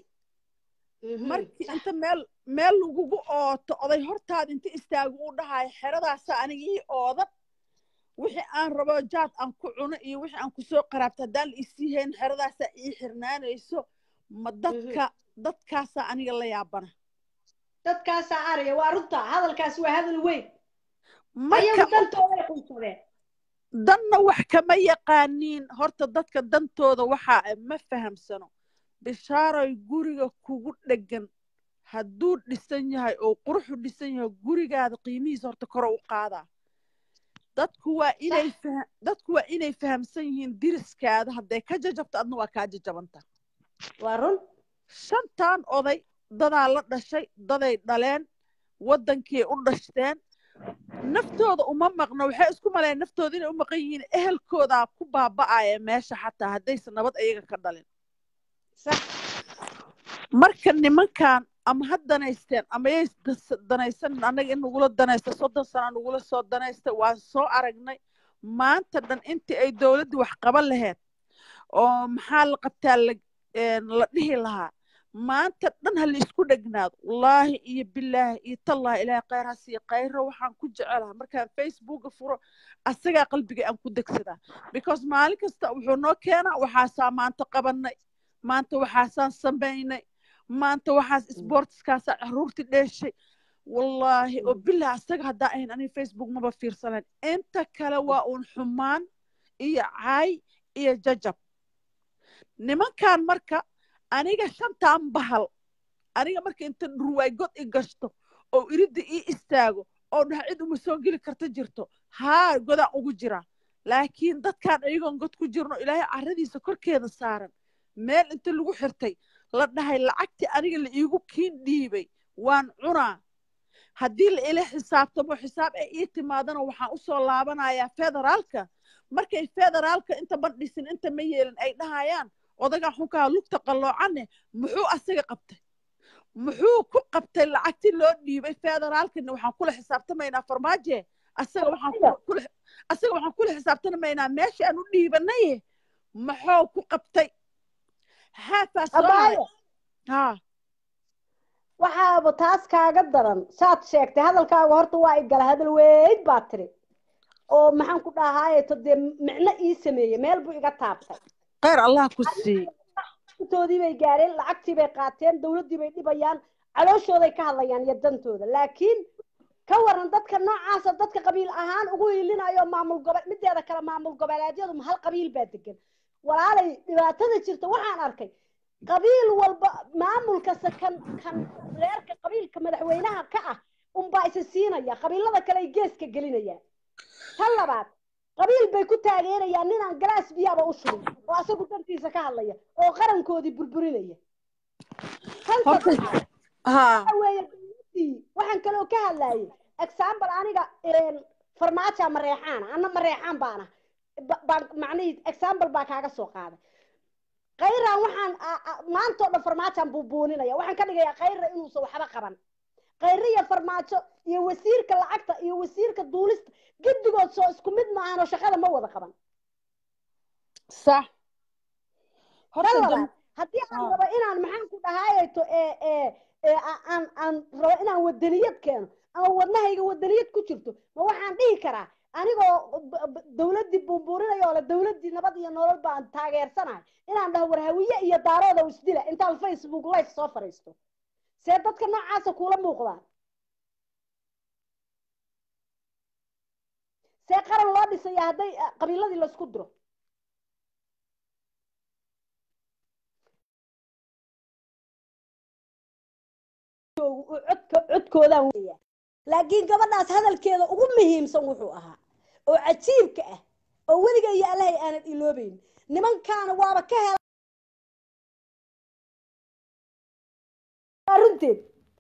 markii inta meel meel lagugu ooto oday hortaada inta istaagu u dhahayo xeradaasa aniga ii oodan wixii aan rabo jaad aan ku cuno iyo wixii aan kusoo qaraabto haddaan la isii hayn xeradaasaa ii xirnaanayso ma dadka dadkaasaa aniga la yaabana dadkaasaa ariga waa runta hadalkaas waa hadal weyn marka ayagu dantooday quusadeen danna wax kama yaqaaniin horta dadka dantooda waxaa ma fahamsano bishaaroy guriga kugu dheggan hadduu dhisan yahay oo quruxu dhisan yahay gurigaada qiimihiisa horta kore u qaadaa dadku waa inay faha- dadku waa inay fahamsan yihiin diriskaada hadday ka jajabto adna waa kaa jajabanta waa run shantan oday dadaa la dhashay daday dhaleen waddankii u dhashteen naftooda uma maqno waxay isku maleen naftooda inay u maqan yihiin ehelkoodaa ku baaba'aya meesha xataa haddaysan nabad ayaga ka dhalin sax marka nimankan ama ha danaysteen ama yay das- danaysanin annaga in nagula danaysta soddon sana nagula soo danaysta waan soo aragnay maanta dhan intii ay dowladdii wax qaban lahayd oo maxaa la qabtaa la een, la dhihi lahaa maanta dhan ha la isku dhegnaado wallaahi iyo bilaahi iyo tallaahi ilaahay khayr ha siiya khayro waxaan ku jecelaha markaan facebooka furo asagaa qalbiga aan ku degsadaa because maalin kasta wuxuu noo keenaa waxaasaa maanta qabanay maanta waxaasaan samaynay maanta waxaas sportskaasaa caruurti dheeshay wallaahi oo bilah asaga haddaa ahayn aniga facebook maba fiirsanayn inta kale waa uun xumaan iyo caay iyo jajab nimankan marka aniga shantaan bahal aniga marka inta dhurwaay god i gashto oo iridda ii istaago oo dhaha cid uma soo geli karta jirto haa godaan ugu jira laakiin dadkaan ayagoon god ku jirno ilaahay carradiisa korkeeda saaran meel inta lagu xirtay la dhahay lacagtii aniga la iigu kiin dhiibay waan cunaa haddii la ila xisaabtamo xisaab ay ii timaadana waxaan u soo laabanayaa federaalka markay federaalka inta bandhisin inta ma yeelin ay dhahayaan odagaa xunkaa lugta qalloocanne muxuu asaga qabtay muxuu ku qabtay lacagtii loo dhiibay federaalkana waxaan kula xisaabtamaynaa farmaaje asaga waxaan ku- kula asaga waxaan kula xisaabtamaynaa meesha aan u dhiibanaye maxuu ku qabtay haafaa soo haray abaayo haa waxaaba taas kaaga daran saad sheegtay hadalkaaga horta waa i gala hadal weyd baa tiri oo maxaan ku dhahaayeto dee micno ii sameeyey meel buu iga taabtay khayr allah ku siiy intoodii bay gaareen lacagtii bay qaateen dowladdii bay dhibayaan calooshooday ka hadlayaan iyo dantooda laakiin ka waran dadka noocaasa dadka qabiil ahaan ugu hiilinayo maamul gobo mideeda kale maamul goboleedyadu hal qabiil baa degan walaalay dhibaatada jirta waxaan arkay qabiil walba maamulkasta kan kan reerka qabiilka madaxweynaha ka ah unbaa isa siinaya qabiilada kale ay geeska gelinayaan tan labaad qabiil bay ku taageerayaan ninaan galaas biyaaba u shubin oo asagu dantiisa ka hadlaya oo qarankoodii burburinaya tan Horta- saddexaad haa waxa weeye dowladdii waxaan kaloo ka hadlayay example aniga een, farmaajo mareexaana anna mareexaan baana Ba- baan macnihii example baa kaaga soo qaaday khayraan waxaan a- a- maanta oo dhan farmaajaan buubuuninaya waxaan ka dhigayaa khayra inuusan waxba qaban khayre iyo farmaajo iyo wasiirka lacagta iyo wasiirka duulista giddigood soo isku mid maahan oo shaqada ma wada qaban sax tan horta labaad dam- haddii aan Ah. rabo inaan maxaan ku dhahaayeto ee ee ee a- aan aan rabo inaan wadaniyad keeno ama wadnahayga wadaniyad ku jirto ma waxaan dhihi karaa anigoo b- b- dawladdii buunbuurinaya oo le dawladdii nabad iyo nolol baan taageersanahay inaan dhaho war hawiye iyo daarooda isdila intaan facebook live soo fadhiisto see dadka noocaasa kuula muuqdaan see qaran loo dhisaya hadday eh, qabiiladii laysku diro codka codkoodaan weya laakiin gabadhaas hadalkeeda ugu muhiimsan wuxuu ahaa oo cajiibka ah oo weliga iyo allahay aanad iloobeyn nimankaana waaba ka hela waa runteed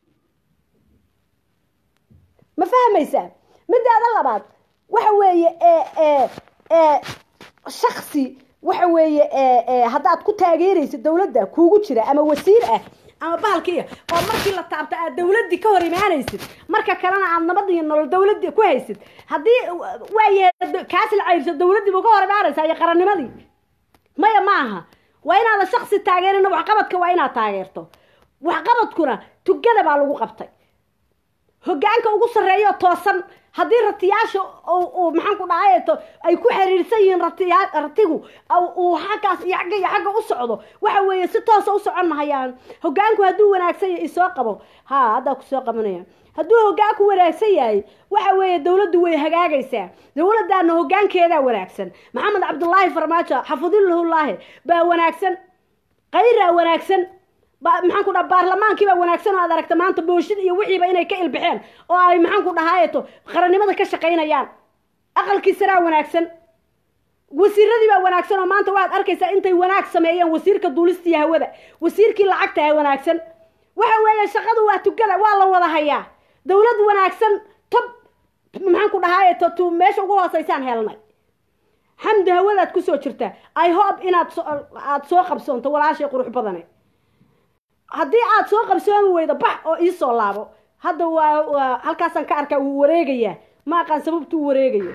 ma fahmaysaa midaada labaad waxa weeye ee ee ee shaksi waxa weeye ee ee haddaad ku taageeraysid dawladda kuugu jira ama wasiir ah ama bahalkiiya oo markii la taabto aad dawladdii ka hor imaanaysid marka kalena aad nabad iyo nolol dawladdii ku haysid haddii waayahay kaas la cayrso dawladdii buu ka hor imaanaysaa iyo qarannimadii maya ma aha waa inaadan shaksi taageerina waxqabadka waa inaad taageerto waxqabadkuna tugada baa lagu qabtay hoggaanka ugu sarreeyo toosan haddii ratiyaasha uu uu maxaan ku dhahay to ay ku xiriirsan yihiin ratiya ratigu au- uu xaggaas iyo xagga iyo xagga u socdo waxa weeye si toosa u socon mahayaan hoggaanku hadduu wanaagsan yahay isoo qabo ha haddaa kusoo qabanaya hadduu hoggaanku wanaagsan yahay waxa weeye dawladdu way hagaagaysaa dawladdaana hoggaankeedaa wanaagsan maxamed cabdullaahi farmaajo xafidullahullaahi baa wanaagsan qayraa wanaagsan ba- maxaan ku dhaha baarlamaankii baa wanaagsan oo aad aragta maanta booshin iyo wixiiba inay ka ilbixeen oo ay maxaan ku dhahaayeto qarannimada ka shaqaynayaan aqalkii saraa wanaagsan wasiiradii baa wanaagsan oo maanta waxaad arkaysaa intay wanaag sameeyeen wasiirka duulista iyo hawada wasiirkii lacagta ee wanaagsan waxa weeye shaqadu waa tugada waa la wada hayaa dawlad wanaagsan tob maxaan ku dhahaayeto tu meesha ugu hooseysaan helnay xamdi hawadaad kusoo jirtaa i hope inaad so aad soo qabsoonto walaashay qurux badane haddii aad soo qabsoomi weydo bax oo iisoo laabo hadda waa waa halkaasaan ka arkaa wuu wareegayaa ma aqaan sababtu u wareegayo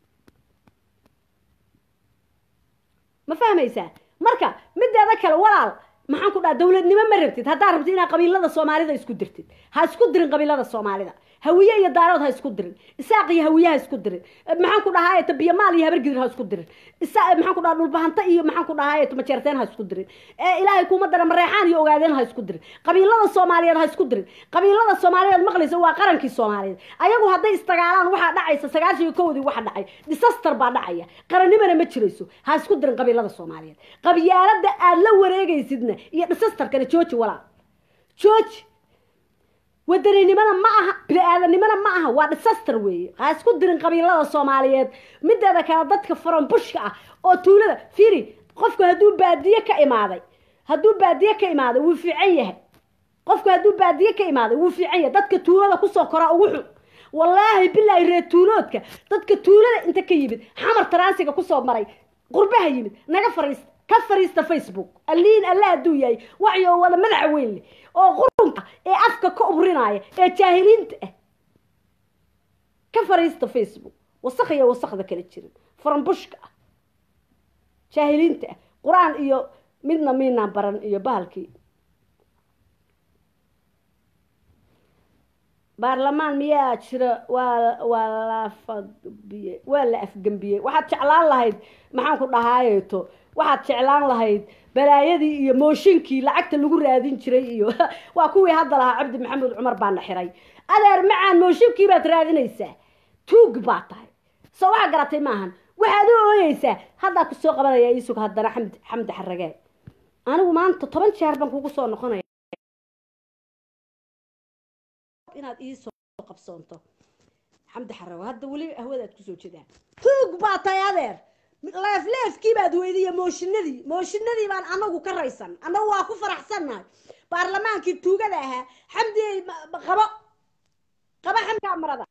ma fahmaysaa marka mideeda kale walaal maxaan ku dhaha dawladnimo ma rabtid haddaad rabtid inaad qabiilada soomaalida isku dirtid ha isku dirin qabiilada soomaalida hawiye iyo daarood ha isku dirin isaaq iyo hawiye ha isku dirin maxaan ku dhahaa tabiyamaal iyo habargidir ha isku dirin isa maxaan ku dhaha dhulbahanta iyo maxaan ku dhahaa majeerteen ha isku dirin ee ilaahay kuma dara mareexaan iyo ogaadeen ha isku dirin qabiilada soomaaliyeed ha isku dirin qabiilada soomaaliyeed maqlaysa waa qarankii soomaaliyeed ayagu hadday isdagaalaan waxaa dhacaysa sagaashan iyo kowdii waxa dhacay disaster baa dhacaya qarannimana ma jirayso ha isku dirin qabiilada soomaaliyeed qabyaalada aad la wareegaysidna iyo disasterkana jooji walaal jooji wadaninimana ma aha bini-aadanimana ma aha waa disaster weeye ha isku dirin qabiilada soomaaliyeed mideeda kale dadka faranbushka ah oo tuulada firi qofku hadduu baadiye ka imaaday hadduu baadiye ka imaaday wuu fiican yahay qofku hadduu baadiye ka imaaday wuu fiican yahay dadka tuulada kusoo koraa ugu xun wallaahi bilaahi reer tuuloodka dadka tuulada inta ka yimid xamar taraansiga kusoo maray qurbaha yimid naga fariista ka fariista facebook alliin alla hadduu yahay waxyo wada madaxa weyn leh oo qurunka ee afka ka ubrinaya ee jaahiliinta ah ka fariista facebook wasaq iyo wasaqda kala jirin faranbushka ah jaahiliinta ah qur-aan iyo midna miinaan baran iyo bahalkii baarlamaan miyaa jira waa waa la afgambiyey waa la afgembiyey waxaad jeclaan lahayd maxaan ku dhahaayeeto waxaad jeclaan lahayd balaayadii iyo mooshinkii lacagta lagu raadin jiray iyo waa kuwii hadda lahaa cabdi maxamed cumar baana xiray adeer macaan mooshinkii baad raadinaysaa tuug baa tahay soo waxaa garatay maahan waxaad u ooyeysaa haddaa kusoo qabanaya iisug haddana xamdi xamdi xaragee anigu maanta toban jeer baan kugu soo noqonaya inaad iisoo qabsoonto xamdi xarago hadda weli ahwadaad kusoo jedaa tuug baa tahay adeer leefleefkii baad weydiiya mooshinadii mooshinadii baan anagu ka raysan annagu waa ku faraxsannahay baarlamaankii tuugada ahaa xamdiyey qabo qabo xamkaa marada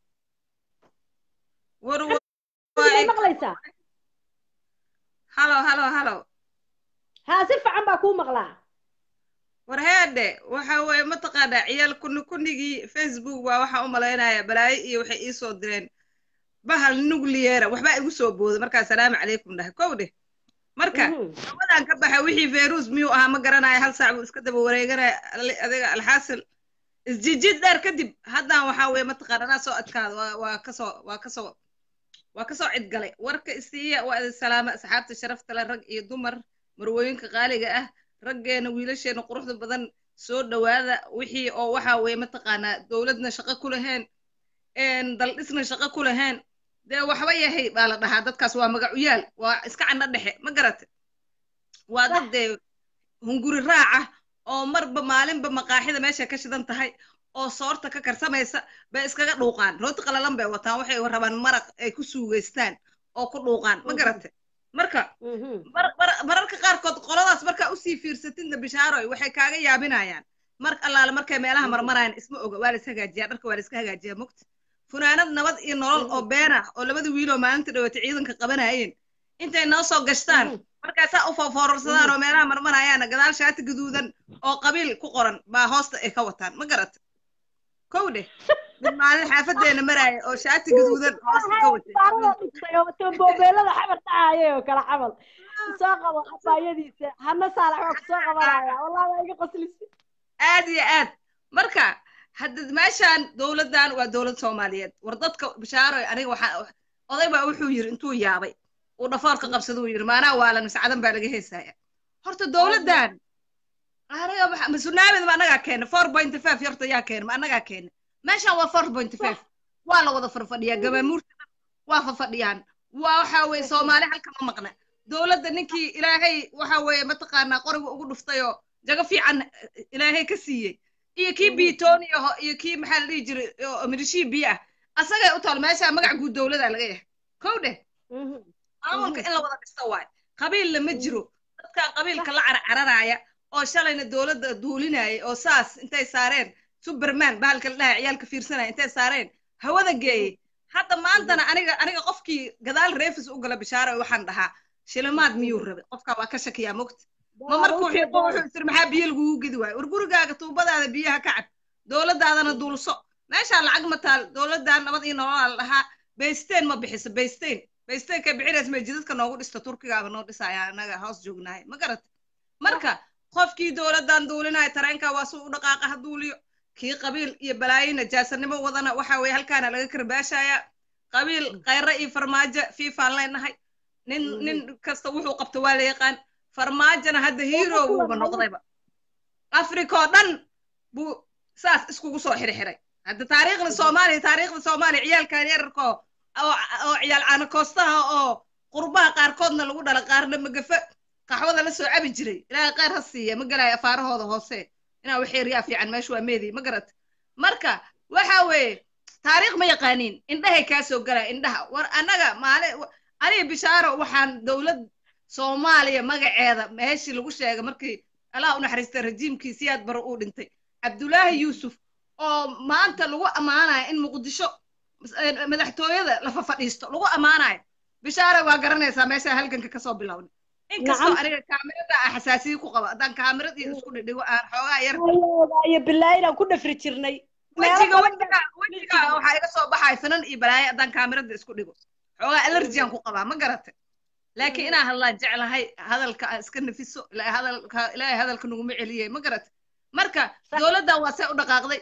war way maqlaysaa halo halo halo haa si fiican baa kuu maqlaa war heedhe waxa weeye mataqaanaa ciyaal kuni kunigii facebook waa waxaan u malaynayaa balaayo iyo waxay ii soo direen bahal nucleara waxbaa igu soo booday markaa salaamu calaykum dhahay kow dheh marka gabadan ka baxa wixii virus miyuu ahaa ma garanaya hal saac buu iska daba wareeganaya adiga alxaasil isjijid dheer kadib haddaan waxaa weeye mataqaana anaa soo adkaada waa waa kasoo waa kasoo waa kasoo cidgalay warka isiiya waa idin salaama asxaabta sharafta leh rag iyo dumar marwooyinka qaaliga ah raggeena wiilasheena quruxda badan soo dhowaada wixii oo waxa weeye mataqaanaa dowladna shaqo ku lahayn daldhisna shaqo ku lahayn dee waxba yahay baa la dhahaa dadkaas waa magacuyaal waa iska candho dhexe ma garate waa dad dee hunguri raaca oo marba maalinba maqaaxida meesha ka shidan tahay oo soorta ka karsamaysa bay iskaga dhuuqaan rooti qalalan bay wataan waxay rabaan maraq ay ku suugaystaan oo ku dhuuqaan ma garate marka mararka qaarkood qoladaas markaa usii fiirsatidna bishaaroy waxay kaaga yaabinayaan mar allaale markay meelaha marmarayaan isma oga waa la is hagaajiyaa dharka waa la iska hagaajiyaa mogta funaanad nabad iyo nolol oo been ah oo labada wiiloo maalinta dhawaatay ciidanka qabanayeen intay noo soo gashtaan markaasaa u foofoorarsadaan oo meelaha marmarayaana gadaal shaati gaduudan oo qabiil ku qoran baa hoosta ay ka wataan ma garata kow dheh mid maalin xaafadeena maraaya oo shaati gaduudan hoosta ka watay boobeelada xabar dhacayay oo kala xamal soo qabo abaayadiisa hana saalax waa kusoo qabanaya wallahi waa iga qoslisa aad iyo aad marka hadda meeshaan dowladdan waa dowlad soomaaliyeed war dadka bishaaroy aniga waxaa oday baa wuxuu yiri intuu yaabay uu dhafoorka qabsada uu yiri maanaa waalan miscadan baa laga heesaya horta dowladdan aniga masunaamid ma annagaa keena four point five horta yaa keena ma annagaa keena meeshaan waa four point five waa la wada farfadhiyaa gabaamuurta waa fafadhiyaan waa waxa weeye soomaali halka ma maqna dowladda ninkii ilaahay waxa weeye mataqaanaa qoriga ugu dhuftayoo jago fiican ilaahay ka siiyey iyo kii biitooni aho iyo kii maxaa la dhihi jiray midhishii biyo ah asagay u taal meeshaa magac guud dowladaa laga yahay kow dheh maamulka in la wada dhista waay qabiilla ma jiro dadkaa qabiilka la carcararaya oo shalayna dowladda duulinaya oo saas intay saareen superman bahalka la dhahay ciyaalka fiirsanaya intay saareen hawada geeyey hadda maantana aniga aniga qofkii gadaal reefis u gala bishaara waxaan dhahaa shilimaad miyuu rabay qofkaa waa ka shakiyaa mogta ma markuu xiiqo wuxuu isir maxaa biyo lagugu gedi waayo war gurigaaga tuubadaada biyaha ka cab dowladdaadana duulso meeshaa lacag ma taal dowladdan nabad iyo nololaa la dhahaa baysteen ma bixiso baysteen baysteen kay bixinays may jidadka noogu dhista turkigaaba noo dhisaya annaga hoos joognahay ma garata marka qofkii dowladdan duulinaya tareenka waa suu u dhaqaaqa ha duuliyo kii qabiil iyo balaayo najaasanimo wadana waxa weeye halkaana laga karbaashaya qabiil khayre iyo farmaajo fiifaan leenahay nin nin kasta wuxuu qabto waa la yaqaan farmaajona hadda hero wuuba noqdayba africa oo dhan buu saas iskugu soo xirxiray hadda taariikhda soomaaliya taariikhda soomaaliya ciyaalkan yararka oo oo ciyaal caanakoostaha oo qurbaha qaarkoodna lagu dhala qaarna magafe qaxwada la soo cabi jiray ilaahay khayr ha siiya ma galayo afaarahooda hoose inaa wax yaryaa fiican meesha waa meedi ma garata marka waxa weeye taariikh ma yaqaaniin indhahay kaa soo galaa indhaha war annaga maali aniga bishaaro waxaan dowlad soomaaliya magaceeda meeshii lagu sheegay markii allah u naxariistay rajiimkii siyaad bare uu dhintay cabdulaahi yuusuf oo maanta lagu ammaanayo in muqdisho madaxtooyada la fafadhiisto lagu ammaanayo bishaare waa garanaysaa meesha halganka kasoo bilowna inkastoo aniga kaamirada ah xasaasiye ku qaba haddaan kaamirad iyo isku dhidhigo aan xoogaa yar iyo bilaayin aan ku dhafri jirnay wejiga wejiga wejiga waxaa iga soo baxaya finan iyo balaayo haddaan kaamirada isku dhigo xoogaa alerjiyan ku qabaa ma garate laakiin inaan hadlaan jeclahay hadalka aan iska nafiso ilaahay hadalka naguma celiyay ma garate marka dowladdan waa see u dhaqaaqday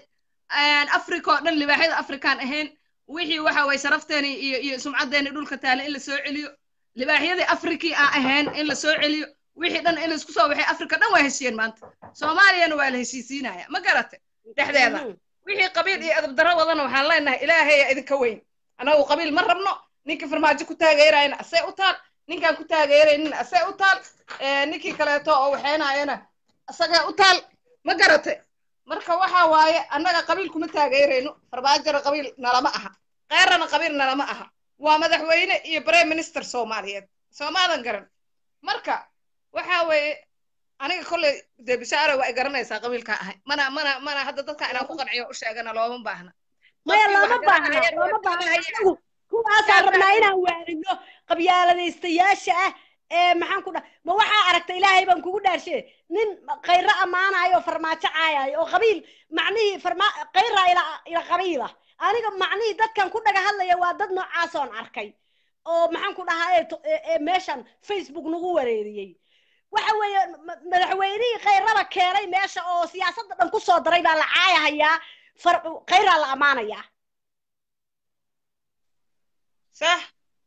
africa oo dhan libaaxyada afrikaan ahayn wixii waxa weye sharafteeni iyo iyo sumcaddeeni dhulka taala in la soo celiyo libaaxyadii afrikii aan ahayn in la soo celiyo wixii dhan in laisku soo waxay afrika dhan waa heshiyeen maanta soomaaliyana waa la heshiisiinaya ma garate dhexdeeda wixii qabiil iyo adabdarro wadana waxaan leenahay ilaahaya idinka weyn anagu qabiil ma rabno ninka farmaajo ku taageerayna asee u taal ninkaan ku taageeraynin asee u taal ninkii kaleeto oo waxaynayana asagee u taal ma garate marka waxa waaye annaga qabiil kuma taageerayno farmaajona qabiil nalama aha keyrana qabiil nalama aha waa madaxweyne iyo prime minister soomaaliyeed soomaadan garan marka waxa weeye aniga kolley dee bishaare waa ay garanaysaa qabiilkaa ahay mana mana mana hadda dadka inaan ku qanciyo u sheegana looma baahna maya looma baahna looma baahna anagu kuwaasaan rabnaa inaan waarino qabyaaladaystayaasha ah ee maxaan ku dha ma waxaa aragta ilaahay baan kugu dhaarshe nin khayro ammaanayo farmaajo caayayo oo qabiil macnihii farma khayra ila ila qabiila aniga macnihii dadkan ku dhaga hadlaya waa dad noocaasoon arkay oo maxaan ku dhahaa meeshan facebook nagu wareeriyey waxa weeye madaxweynihii khayrada keenay meesha oo siyaasadda dhan ku soo daray baa la caayahayaa khayraa la ammaanayaa sax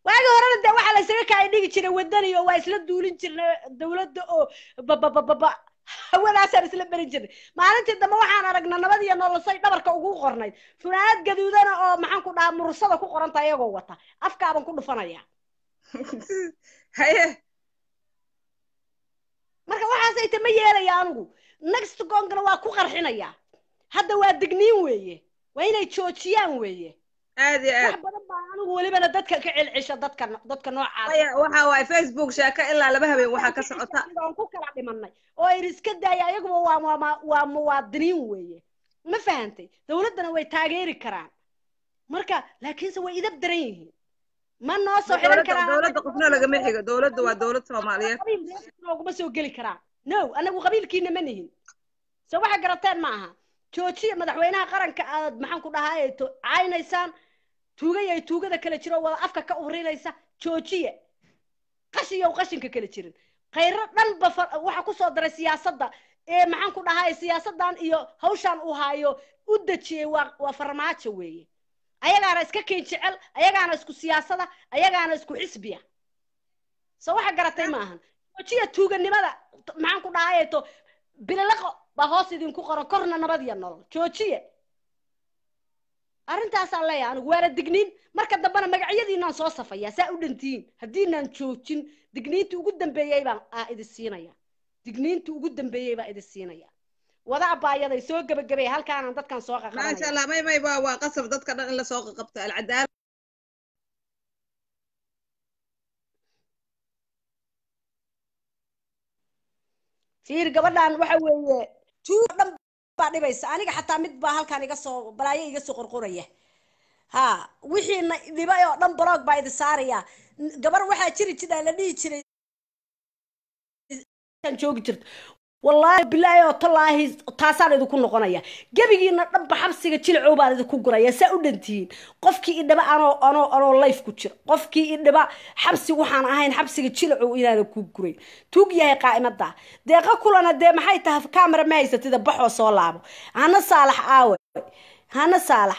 waagi horena dee waxaa laysaga kaay dhigi jiray wadani oo waa isla duulin jirnay dawladda oo bababababa hawadaasaan isla berin jirnay maalintii dambe waxaan aragnaa nabad iyo nolosay dhabarka ugu qornayd funaanad gaduudana oo maxaan ku dhahaa mursada ku qoranta iyagoo wata afkaaban ku dhufanaya haye marka waxaasay ta ma yeelaya anigu next gongana waa ku qarxinaya hadda waa digniin weeye waa inay joojiyaan weeye aad iyo wax aad badan baa anigu welibana dadka ka celcisha dadka dadka noocaas Waya, waxa waaye facebook sheeko ilaa laba habeen waxaa ka socota aan ku kala dhimanay oo ay iska daaya ayaguba waa waa waa muwaadiniin weeye ma fahantay dawladdana way taageeri karaan marka laakiinse way idab daran yihiin ma noo soo xiran dowladda karaan dowladda qofna lagama xigo dowladda waa dowlad soomaaliyeed qabiil nooguma soo geli karaan no anagu qabiilkiina ma nihin so waxa garateen ma aha joojiya madaxweynaha qaranka aad maxaan ku dhahaa to caynaysaan tuugay ay tuugada kala jiro wada afka ka urinaysa joojiya qashiyow qashinka kala jirin khayro dhanba fa- waxa kusoo daray siyaasadda ee maxaan ku dhahaa siyaasaddan iyo hawshaan uu haayo u dejiyey waa waa farmaajo weeye ayagaana iska keen jecel ayagaana isku siyaasada ayagaana isku xisbiya so waxa garatay ma ahan joojiya tuuganimada maxaan ku dhahay to bililaqo baa hoos idinku qoran korna nabad iyo nolol joojiye arrintaasaan leeyahay anigu waana digniin marka dambena magacyadiinaan soo safayaa saa u dhantihiin haddiinaan joojin digniintii ugu dambeeyey baan aa idin siinaya digniintii ugu dambeeyey baa idin siinaya wada abaayaday soo gebagabay halkaanaan dadkan soo maasha qaqabanaya allah may may waa waa qasab dadka dhan in lasoo qabto alcadaala fiir gabadhan waxa weeye tuug dhan baa dhibaysa aniga xataa mid baa halkaan iga soo balaayo iga soo qorqoraya ha wixiina dhibay oo dhan blog baa idin saaraya gabar waxaa jiri jira la dhihi jiray aan joogi jirto wallaahi bilaahi oo tallaahi taasaan idinku noqonaya gebigiina dhanba xabsiga jilcow baan idinku guraya saa u dhantihiin qofkii idhiba anoo anoo anoo life ku jira qofkii idhiba xabsi waxaan ahayn xabsiga jilcow inaana ku gurayn tuug yahay qaa'imada deeqa kulana dee maxay tahay camera ma haysatida baxoo soo laabo hana saalax aawe hana saalax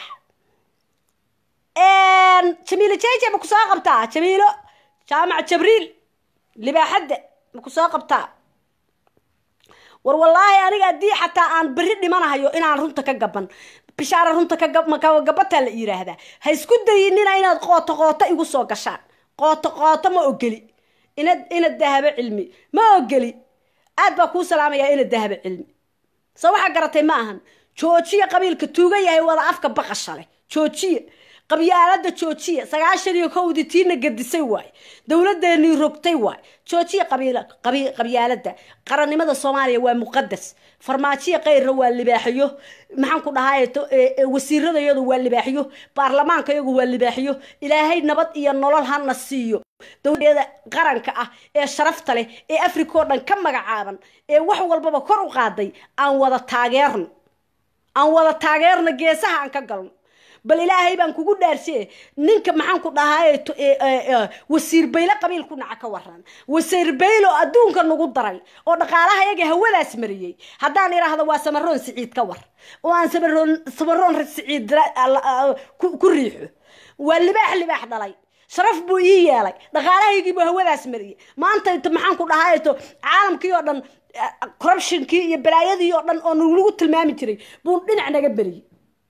jamiilo jeje ma ku soo qabtaa jamiilo jaamac jabriil libaaxadda ma ku soo qabtaa war wallaahi aniga haddii xataa aan berri dhimanahayo inaan runta ka gaban bishaara runta ka gabataa la yiraahdaa ha isku dayinina inaad qooto qooto igu soo gashaan qooto qooto ma ogeli ina ina dahabo cilmi ma ogeli aad baa kuu salaamayaa ina dahabo cilmi soo waxaa garatay ma ahan joojiya qabiilka tuuga yahay wada afka baqashale joojiya qabyaalada joojiya sagaashan iyo kowdii tiina gadisay waay dowladeenii rogtay waay joojiya qabyaalada qarannimada soomaaliya waa muqadas farmaajiya kayrna waa libaaxiyo maxaan ku dhahay wasiirada iyadu waa libaaxiyo baarlamaanka iyagu waa libaaxiyo ilaahay nabad iyo nolol hana siiyo dowladeeda qaranka ah ee sharafta leh ee africa oo dhan ka magacaaban ee wax walbaba kor u qaaday aan wada taageerno aan wada taageerno geesaha aan ka galno bal ilaahay baan kugu dhaarshe ninka maxaan ku dhahay wasiir bayle qabiil ku naca ka waran wasiir bayle oo adduunka nagu daray oo dhaqaalaha yaga hawadaas mariyey haddaan idhaahdo waa samaroon siciid ka war oo aan samaroon samaroon siciid ku riixo waa libaax libaax dhalay sharaf buu ii yeelay dhaqaalahaygiibuu hawadaas mariyey maanta inta maxaan ku dhahay to caalamkii oo dhan corruptionkii iyo balaayadii oo dhan oo nagu tilmaami jiray buu dhinac naga beriyey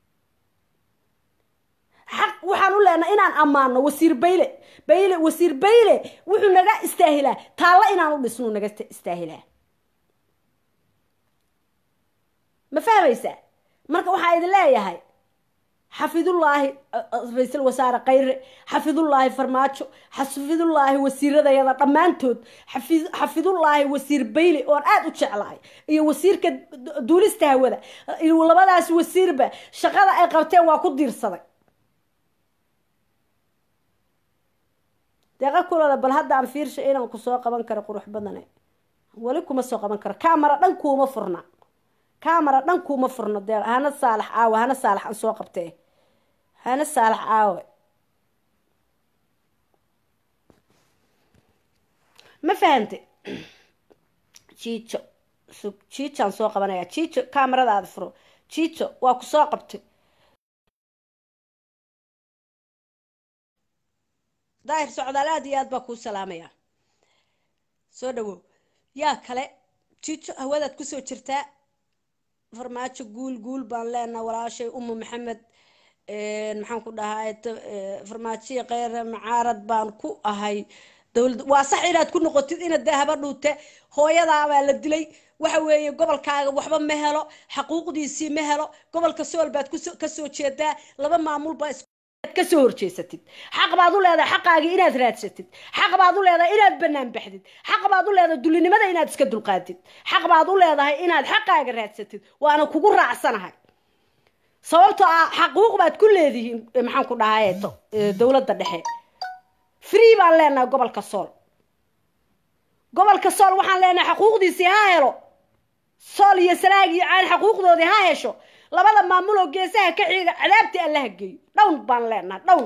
xaq waxaan u leenahay inaan ammaano wasiir bayle bayle wasiir bayle wuxuu naga istaahilaa taalla inaan u dhisnuu naga istaahilaa ma fahmaysaa marka waxaa idin leeyahay xafidullaahi ra-iisul wasaare khayre xafidullaahi farmaajo xafidullaahi wasiiradayada dhammaantood xafidullaahi wasiir bayle oon aada u jeclahay iyo wasiirka duulista hawada labadaas wasiirba shaqada ay qabteen waa ku diirsaday deeqa kulada bal hadda aan fiirsha inaan ku soo qaban karo qurux badane weli kuma soo qaban karo camera dhan kuuma furna camera dhan kuuma furno dee hana saalax aawe hana saalax aan soo qabtee hana saalax aawe ma fahante jiijo sug jiijaan soo qabanaya jiijo cameradaada furo jiijo waa ku soo qabtay daahir socdaal aad iyo aad baa kuu salaamaya soo dhawow yaa kale jijo hawadaad kusoo jirtaa farmaajo guul guul baan leenaha walaashay umu maxamed maxaan ku dhahaa farmaajiya kheyre macaarad baan ku ahay dowlad waa sax inaad ku noqotid inaad dee haba dhuute hooyadaabaa la dilay waxa weeye gobolkaaga waxba ma helo xaquuqdiisii ma helo gobolka sool baad kasoo jeedaa laba maamul baa kasoo horjeesatid xaq baad u leedahay xaqaagii inaad raadsatid xaq baad u leedahay inaad banaan baxdid xaq baad u leedahay dulinimada inaad iska dulqaadid xaq baad u leedahay inaad xaqaaga raadsatid waana kugu raacsanahay sababtoo ah xaquuq baad ku leedihiin maxaan ku dhahay dowladda dhexe free baan leenahay gobolka sool gobolka sool waxaan leenahay xaquuqdiisii ha helo sool iyo sanaag iyo caan xaquuqdoodii ha hesho labada maamul oo geesaha ka xiga cadaabtii allaha geeyo dhown baan leenahay dhown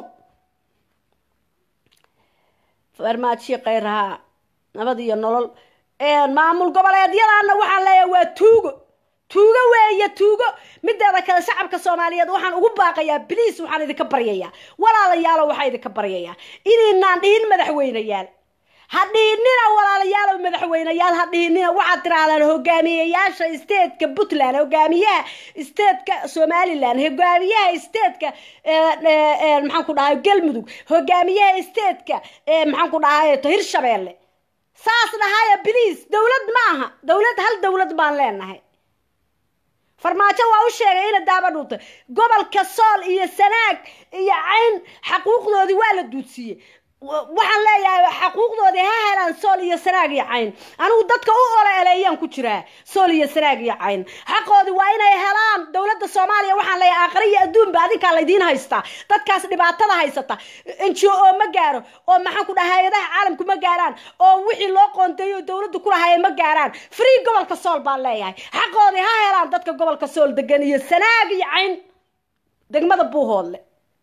farmaajiyo kheyrahaa nabad iyo nolol maamul goboleedyadaana waxaan leeyahay waa tuugo tuugo weeye tuugo mideeda kale shacabka soomaaliyeed waxaan ugu baaqayaa bliis waxaan idinka baryayaa walaalayaalo waxaa idinka baryayaa inaynaan dhihin madaxweyneyaal ha dhihinina walaalayaalow madaxweyneyaal ha dhihinina waxaad tirahdaan hogaamiyeyaasha statetka puntland hogaamiyaha statetka somaliland hogaamiyaha statetka maxaan ku dhahay galmudug hogaamiyaha statetka maxaan ku dhahay hirshabeelle saas dhahaya bliis dowlad ma aha dowlad hal dowlad baan leenahay farmaajo waa u sheegay ina daaba dhuutay gobolka sool iyo sanaag iyo cayn xaquuqdoodii waa la duudsiiyey waxaan leeyahay xaquuqdoodii ha helaan sool iyo sanaag iyo cayn anigu dadka u ole eleeyaan ku jiraa sool iyo sanaag iyo cayn xaqoodii waa inay helaan dowladda soomaaliya waxaan leeyahay aakhira iyo adduunba adinkaa laydiin haystaa dadkaas dhibaatada haysata n g o ma gaaro oo maxaan ku dhaha hay-adaha caalamku ma gaaraan oo wixii loo qoonteeyo oo dowladda ku lahaye ma gaaraan free gobolka sool baan leeyahay xaqoodii ha helaan dadka gobolka sool degan iyo sanaag iyo cayn degmada buuhoodle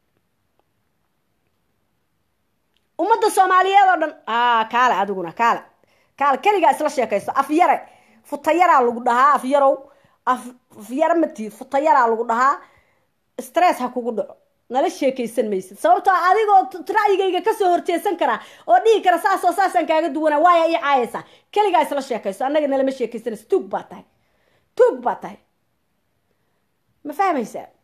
ummadda soomaaliyeed oo dhan a kaale adiguna kaale kaale keligaa isla sheekaysto afyare futayaraa lagu dhahaa afyarow afyare matihid futayaraa lagu dhahaa stress ha kugu dhaco nala sheekaysan maysid sababtoo adigoo ra'yigayga kasoo horjeesan karaa oo dhihi kara saasoo saasaan kaaga duwana waaya ii caayaysaa keligaa isla sheekaysto annaga nalama sheekaysanaysa tuug baa tahay tuug baa tahay ma fahmaysaa